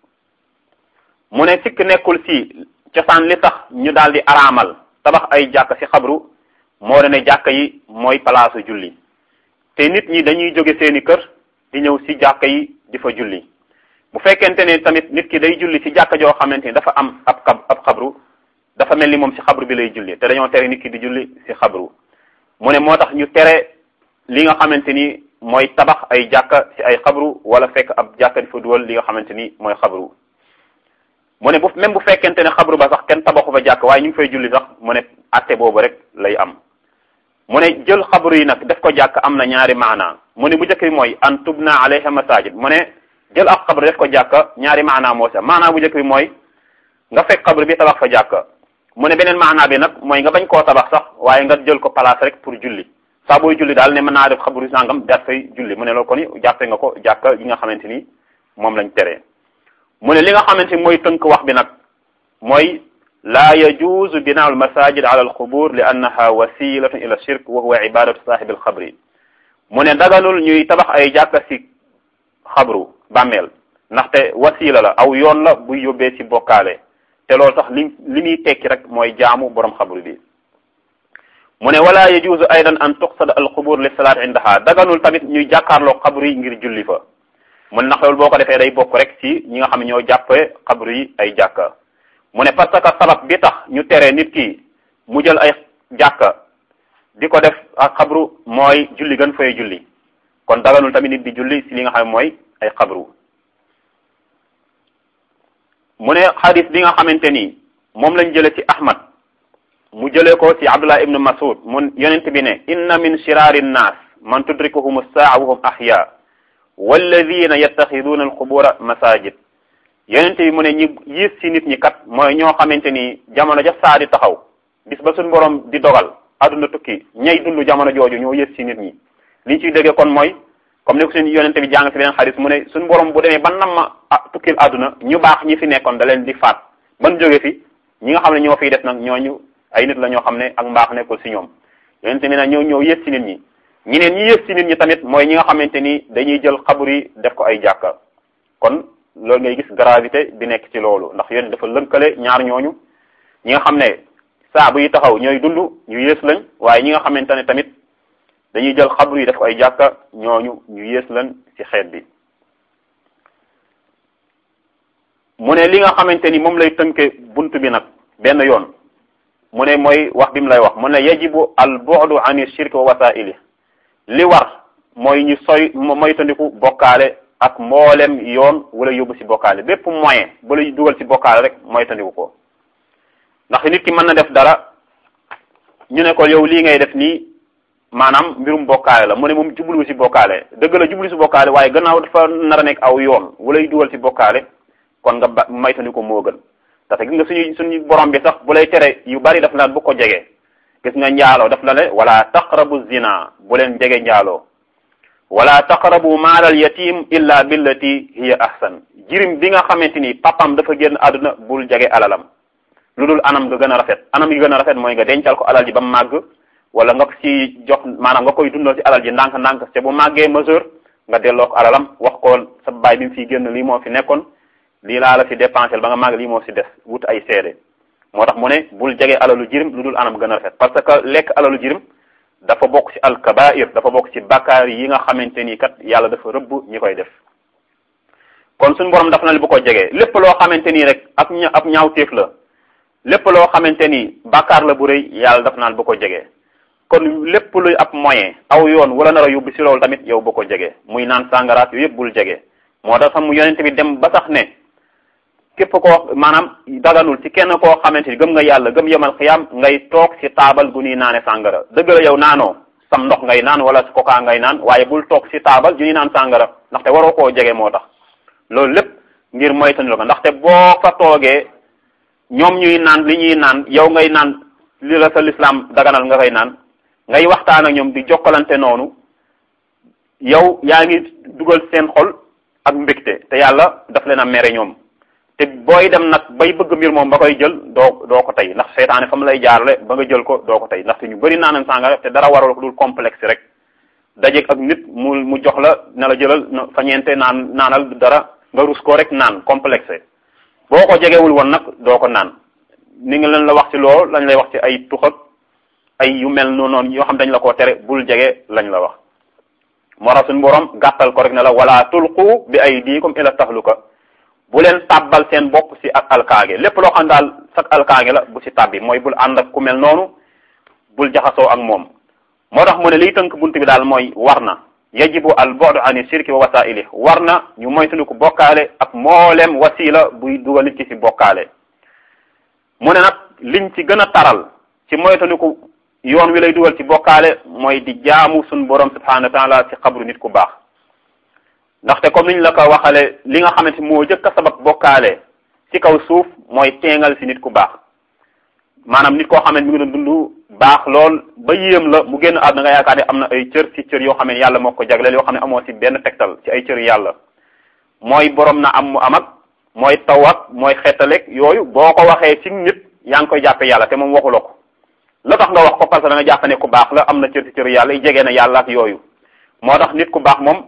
mu ne sikk nekkul ci cosaan li tax ñu daal di araamal tabax ay jàkk ci xabru moo ne jàkk yi mooy palaasu julli te nit ñi dañuy jóge seeni kër di ñëw ci jàkk yi di fa julli bu fekkente ne tamit nit ki day julli ci jàkka joo xamante ni dafa am ab xab ab xabru dafa mel ni moom ci xabru bi lay julli te dañoo tere nit ki di julli ci xabru mu ne moo tax ñu tere li nga xamante ni mooy tabax ay jàkka ci ay xabru wala fekk ab jàkka di fa duwal li nga xamante ni mooy xabru mu ne bu même bu fekkente ne xabru ba sax kenn tabaxu fa jàkk waaye ñu ngi fay julli sax mu ne atte boobu rek lay am mu ne jël xabru yi nag def ko jàkk am na ñaari maana mu ne bu njëkk bi mooy an tubna alayha masajid mu ne jël ab xabru def ko jàkka ñaari maana moo sa maana bu njëkk bi mooy nga fekk xabru bi tabax fa jàkka mu ne beneen maana bi nag mooy nga bañ koo tabax sax waaye nga jël ko place rek pour julli saa booy julli daal ne mën naa def xabru sangam daat fay julli mu ne loolu kon jàppe nga ko jàkka yi nga xamante ni moom lañ tere mu ne li nga xamante ni mooy tënk wax bi nag mooy laa yajuuzu binaa al masajid ala al qubur li annaha wasilatun ila shirk wa huwa ibadatu saahibi al xabri mu ne daganul ñuy tabax ay jàkka si xabru bàmmeel ndaxte wasila la aw yoon la buy yóbbee ci bokkaale te loolu sax li li muy tekki rek mooy jaamu borom xabru bi mu ne wala yajuuzu aydan an tuqsada al qubur li salaat indaha daganul tamit ñuy jàkkaarloo xabru yi ngir julli fa mun ndax loolu boo ko defee day bokk rek ci ñi nga xam ne ñoo jàppee xabru yi ay jàkka mu ne parce que sabab bi tax ñu tere nit ki mu jël ay jàkka di ko def ak xabru mooy julli gën fay julli kon daganul tamit nit di julli ci li nga xam ne mooy ay xabru mu ne xadis bi nga xamante ni moom lañ jële ci ahmad mu jëlee ko ci abdullah ibnu masud mun yonent bi ne inna min shiraari nnaas man tudrikuhum saa wa hum ahya walladina yattaxiduuna alqubura masajid yonent bi mu ne ñi yiis ci nit ñi kat mooy ñoo xamante ni jamono ja saa di taxaw bis ba suñ borom di dogal adduna tukki ñay dund jamono jooju ñoo yées ci nit ñi liñ ciy déggee kon mooy comme ni ko suñu yonent bi jàng ci beneen xadis mu ne suñ borom bu demee ba nam ma tukkil adduna ñu baax ñi fi nekkoon da leen di faat ban jóge fi ñi nga xam ne ñoo fiy def nag ñooñu ay nit la ñoo xam ne ak mbaax nekkul ci ñoom yonent bi nag ñoo ñoo yées ci nit ñi ñeneen ñi yées ci nit ñi tamit mooy ñi nga xamante ni dañuy jël xabur yi def ko ay jàkka kon loolu ngay gis gravité bi nekk ci loolu ndax yéen dafa lënkale ñaar ñooñu ñi nga xam ne saa bu yi taxaw ñooy dund ñu yées lañ waaye ñi nga xamante ne tamit dañuy jël xabru yi def ko ay jàkka ñooñu ñu yées lañ ci xeet bi mu ne li nga xamante ni moom lay tënke bunt bi nag benn yoon mu ne mooy wax bi mu lay wax mu ne yajibu al bu'du ani shirk wa wasaili li war mooy ñu soy mooy tandiku bokkaale ak mboolem yoon wala yóbbu ci bokkaale bépp moyen bu lay dugal ci bokkaale rek mooy tandiku ko ndax nit ki mën na def dara ñu ne ko yow lii ngay def nii maanaam mbirum bokkaale la mu ne moom jublu ci bokkaale dëgg la jublu ci bokkaale waaye gannaaw dafa nar a nekk aw yoon wala yu dugal ci bokkaale kon nga ba maytandiku moo gën parce que gis nga suñu suñu borom bi sax bu lay tere yu bari daf la bu ko jege gis nga njaaloo daf la ne wala taqrabu zina bu leen jege njaaloo wala taqrabu maalal yatim illa billati hiya ahsan jirim bi nga xamante ni papam dafa génn àdduna bul jege alalam lu dul anam nga gën a rafet anam gi gën a rafet mooy nga dencal ko alal ji ba mu màgg wala nga ko ci jox maanaam nga koy dundal ci alal ji ndànk-ndànk te bu màggee mesure nga delloo ko alalam wax ko sa baay bi mu fiy génn lii moo fi nekkoon lii laa la fi dépensé ba nga màgg lii moo si des wut ay seede moo tax mu ne bul jege alalu jirim lu dul anam gën a rafet parce que lekk alalu jirim dafa bokk ci alkabair dafa bokk ci bakkaar yi nga xamante ni kat yàlla dafa rëbb ñi koy def kon suñu borom dafa na li bu ko jegee lépp loo xamante nii rek ab ña ab ñaawteef la lépp loo xamante ni bakkaar la bu rëy yàlla daf naan bu ko jegee kon lépp luy ab moyen aw yoon wala nar a yóbbu si loolu tamit yow bu ko jegee muy naan sàngaraat yooyu yëpp bul jegee moo tax sax mu yonente bi dem ba sax ne képp koo maanaam daganul ci kenn koo xamante ni gëm nga yàlla gëm yemal xiyam ngay toog ci taabal gu ñuy naane sàngara dëgg la yow naanoo sam ndox ngay naan wala kokaa ngay naan waaye bul toog ci taabal ju ñuy naan sàngara ndaxte waroo koo jege moo tax loolu lépp ngir moytandiku ko ndaxte boo fa toogee ñoom ñuy naan li ñuy naan yow ngay naan li la sa lislaam daganal nga koy naan ngay waxtaan ak ñoom di jokkalante noonu yow yaa ngi dugal seen xol ak mbégte te yàlla daf leen a mere ñoom te booy dem nag bay bëgg mbir moom ba koy jël doo doo ko tey ndax seytaane fa mu lay jaarale ba nga jël ko doo ko tey ndaxte ñu bëri naanan sàngara te dara waral ko dul complexe rek dajeeg ak nit mu mu jox la ne la jëlal fa ñeente naan naanal dara nga rus ko rek naan complexe boo ko jegewul woon nag doo ko naan ni nga leen la wax ci loolu lañ lay wax ci ay tuxak ay yu mel noonu noonu yoo xam dañ la koo tere bul jege lañ la wax moo tax suñu borom gàttal ko rek ne la wala tulqu bi aydikum ila tahluka bu leen tàbbal seen bopp si ak alkaage lépp loo xam daal sax alkaage la bu si tàbbi mooy bul ànd ak ku mel noonu bul jaxasoo ak moom moo tax mu ne liy tënk bunt bi daal mooy war na yajibu al bu'du ani shirki wa wasaili war na ñu moytandiku bokkaale ak mboolem wasila buy dugal nit ki si bokkaale mu ne nag liñ ci gën a taral ci moytandiku yoon wi lay dugal ci bokkaale mooy di jaamu suñ borom subhanahu wa taala ci xabru nit ku baax ndaxte comme niñ la ko waxale li nga xamante moo jëkk a sabab bokkaale ci kaw suuf mooy teengal si nit ku baax maanaam nit koo xam ne mi ngi doon dund baax lool ba yéem la mu génn àdduna nga yaakaar ne am na ay cër ci cër yoo xam ne yàlla moo ko jagleel yoo xam ne amoo si benn tegtal ci ay cër yàlla mooy borom na am mu am ak mooy taw ak mooy xettaleeg yooyu boo ko waxee ci nit yaa ngi koy jàppe yàlla te moom waxuloo ko la tax nga wax ko parce que da nga jàpp ne ku baax la am na cër ci cër yàlla jege na yàlla ak yooyu moo tax nit ku baax moom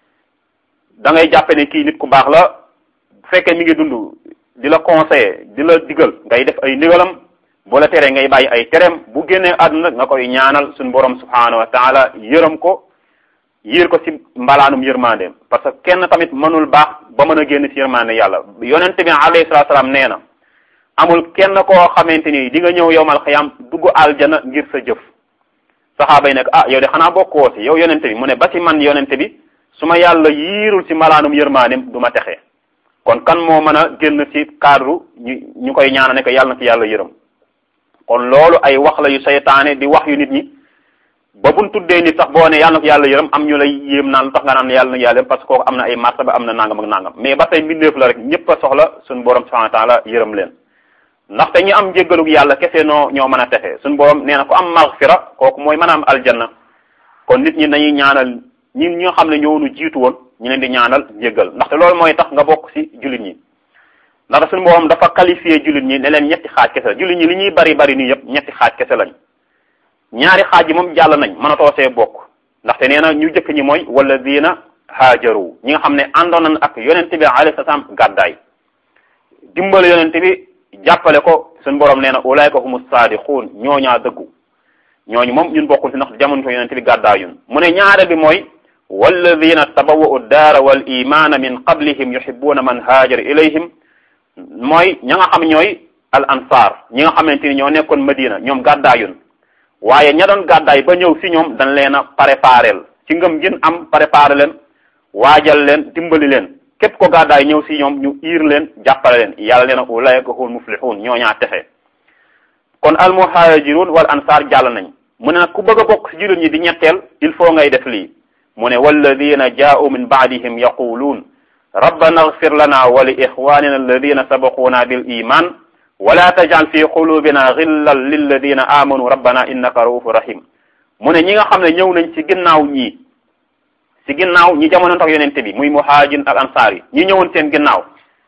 da ngay jàppe ne kii nit ku baax la bu fekkee mi ngi dund di la conseiller di la digal ngay def ay ndigalam bu la teree ngay bàyyi ay tereem bu génnee àdduna nga koy ñaanal suñu borom subhanahu wa taala yërëm ko yiir ko ci mbalaanum yërmandeem parce que kenn tamit mënul baax ba mën a génn ci yërmande yàlla yonente bi alayhi salatu salaam nee na amul kenn koo xamante ni di nga ñëw yowmal xiyam dugg aljana ngir sa jëf saxaaba yi nekk ah yow de xanaa bokkoo ci yow yonente bi mu ne ba ci man yonente bi su ma yàlla yiirul ci mbalaanum yërmandeem du ma texe kon kan moo mën a génn ci cadre ñu ñu koy ñaana ne ko yàlla na ci yàlla yërëm kon loolu ay wax la yu seytaane di wax yu nit ñi ba buñ tuddee nit sax boo ne yàlla na ko yàlla yërëm am ñu lay yéem naan lu tax nga naan yàlla na yàlla parce que kooku am na ay martaba am na nangam ak nangam mais ba tey mbindeef la rek ñëpp a soxla suñu borom subhanahu wa taala yërëm leen ndaxte ñi am jéggalug yàlla kese noo ñoo mën a texe suñu borom nee na ko am maghfira kooku mooy mën a am aljanna kon nit ñi dañuy ñaanal ñi ñi nga xam ne ñoo nu jiitu woon ñu leen di ñaanal jéggal ndaxte loolu mooy tax nga bokk ci jullit ñi ndax suñu borom dafa qualifié jullit ñi ne leen ñetti xaaj kese la jullit ñi li ñuy bari bari nii yëpp ñetti xaaj kese lañ ñaari xaaj yi moom jàll nañ mënatoo see bokk ndaxte nee na ñu jëkk ñi mooy walladina haajaru ñi nga xam ne àndoon nañ ak yonent bi alayhi salaam gàddaay dimbale yonent bi jàppale ko suñu borom nee na ulaayka humu saadiquun ñooñaa dëggu ñooñu moom ñun bokkul si ndax jamono ko yonent bi gàddaayun mu ne ñaare bi mooy walladina tabawwa'u daara wal imaana min qablihim yuhibbuna man haajara ilayhim mooy ña nga xam ñooy al ansar ñi nga xamante ni ñoo nekkoon Madina ñoom gàddaayun waaye ña doon gàddaay ba ñëw si ñoom dañ leen a préparel ci ngëm gin am préparé leen waajal leen dimbali leen képp ko gàddaay ñëw si ñoom ñu iir leen jàppale leen yàlla leen a ulaika hum muflihun ñoo ñaa texe kon al muhajirun wal ansar jàll nañ mu ne nag ku bëgg a bokk si jullit ñi di ñetteel il faut ngay def lii mu ne walladina jaa'u min ba'dihim yaquluun rabbana ighfir lana wa li ixwanina alladina sabaquna bil iman wala tajal fi qulubina ghillan lilladina amanu rabbana innaka raufur rahim mu ne ñi nga xam ne ñëw nañ ci ginnaaw ñii ci ginnaaw ñi jamono tax yonente bi muy muhajin ak ansaar yi ñi ñëwoon seen ginnaaw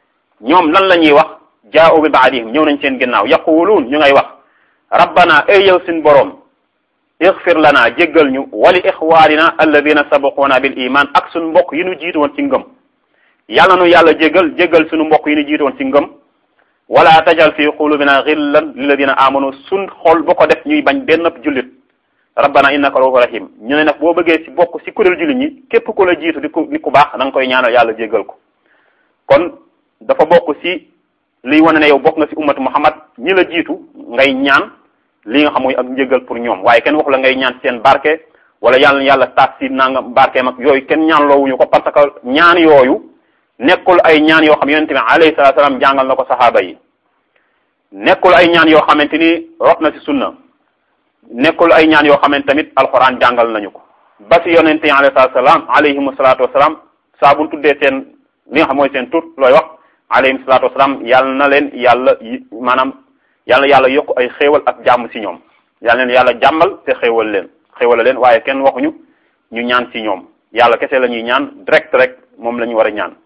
ñoom lan la ñuy wax jaa'u bi ba'dihim ñëw nañ seen ginnaaw yaquluun ñu ngay wax rabbana ay yow suñ boroom ixfir lana jéggal ñu wali ixwanina alladina sabaquna bil iman ak suñu mbokk yi ñu jiitu woon ci ngëm yàlla nu yàlla jéggal jéggal suñu mbokk yi ñu jiitu woon ci ngëm wala tajal fi qulubina xillan lilladina amanu suñ xol bu ko def ñuy bañ benn jullit rabbana innaka raufur rahim ñu ne nag boo bëggee ci bokk ci kuréel jullit ñi képp ku la jiitu di ku di ku baax da nga koy ñaanal yàlla jéggal ko kon dafa bokk ci liy wane ne yow bokk nga ci ummatu muhammad ñi la jiitu ngay ñaan li nga xam mooy ak njéggal pour ñoom waaye kenn waxu la ngay ñaan seen barke wala yàlla yàlla taas ci nangam barke mag yooyu kenn ñaan loowuñu ko parce que ñaan yooyu nekkul ay ñaan yoo xam yonente bi alayhi salatu salaam jàngal na ko saxaaba yi nekkul ay ñaan yoo xamante ni rot na ci sunna nekkul ay ñaan yoo xamante tamit alxuraan jàngal nañu ko ba ci yonente yi alayhi salatu salaam alayhimu salatu wasalaam saa bu tuddee seen li nga xam mooy seen tur looy wax alayhim salatu wasalaam yàlla na leen yàlla maanaam yàlla yàlla yokk ay xéewal ak jàmm ci ñoom yàlla leen yàlla jàmmal te xéewal leen xéewal leen waaye kenn waxuñu ñu ñaan ci ñoom yàlla kese la ñuy ñaan direct rek moom la ñu war a ñaan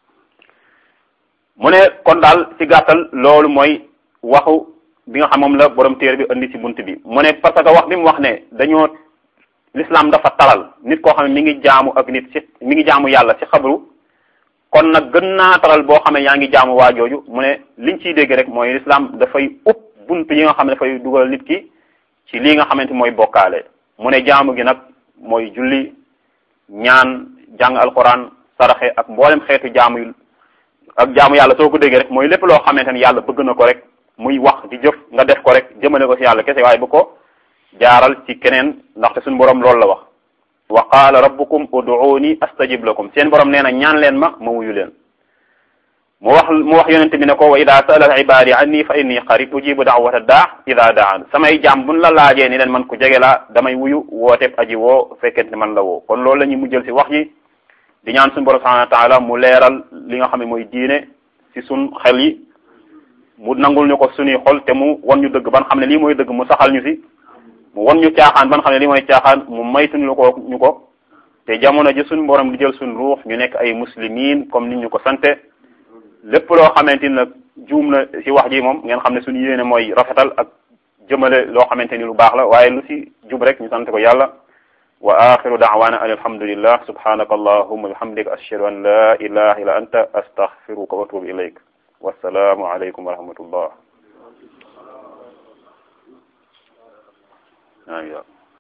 mu ne kon daal ci gàttal loolu mooy waxu bi nga xam moom la borom téere bi indi ci bunt bi mu ne parce que wax bi mu wax ne dañoo l'islam dafa taral nit koo xam ne mi ngi jaamu ak nit ci mi ngi jaamu yàlla ci xabru kon nag gën naa taral boo xam ne yaa ngi jaamu waa jooju mu ne liñ ciy dégg rek mooy l'islam dafay upp bunt yi nga xam ne dafay dugal nit ki ci lii nga xamante mooy bokkaale mu ne jaamu gi nag mooy julli ñaan jàng alquran saraxe ak mboolem xeetu jaamu yu ak jaamu yàlla soo ko déggee rek mooy lépp loo xamante ne yàlla bëgg na ko rek muy wax di jëf nga def ko rek jëmale ko ci yàlla kese waaye bu ko jaaral ci keneen ndaxte suñu borom loolu la wax wa qaala rabbukum ud'uuni astajib lakum seen borom nee na ñaan leen ma ma wuyu leen mu wax mu wax yonente bi ne ko wa ida saalaka ibaadi anni fa inni qarib ujibu da'wata daa ida daan samay jaam buñ la laajee ni leen man ku jege laa damay wuyu wooteeb aji woo fekkente man la woo kon loolu la ñuy mujjël ci wax ji di ñaan suñu borom subhanahu wa taala mu leeral li nga xam ne mooy diine ci suñ xel yi mu nangul ñu ko suñuy xol te mu wan ñu dëgg ban xam ne lii mooy dëgg mu saxal ñu ci mu wan ñu caaxaan ban xam ne lii mooy caaxaan mu maytuñu ko ñu ko te jamono ji suñu borom di jël suñu ruux ñu nekk ay muslimin comme ni ñu ko sante lépp loo xamante ni nag juum na ci wax ji moom ngeen xam ne suñu yéene mooy rafetal ak jëmale loo xamante ni lu baax la waaye lu ci jub rek ñu sante ko yàlla wa axiru da'wana an alhamdulillah subhanaka allahumma bihamdika ashhadu an la ilaha illa anta astaghfiruka wa atubu ilayk wassalaamu aleykum wa rahmatullah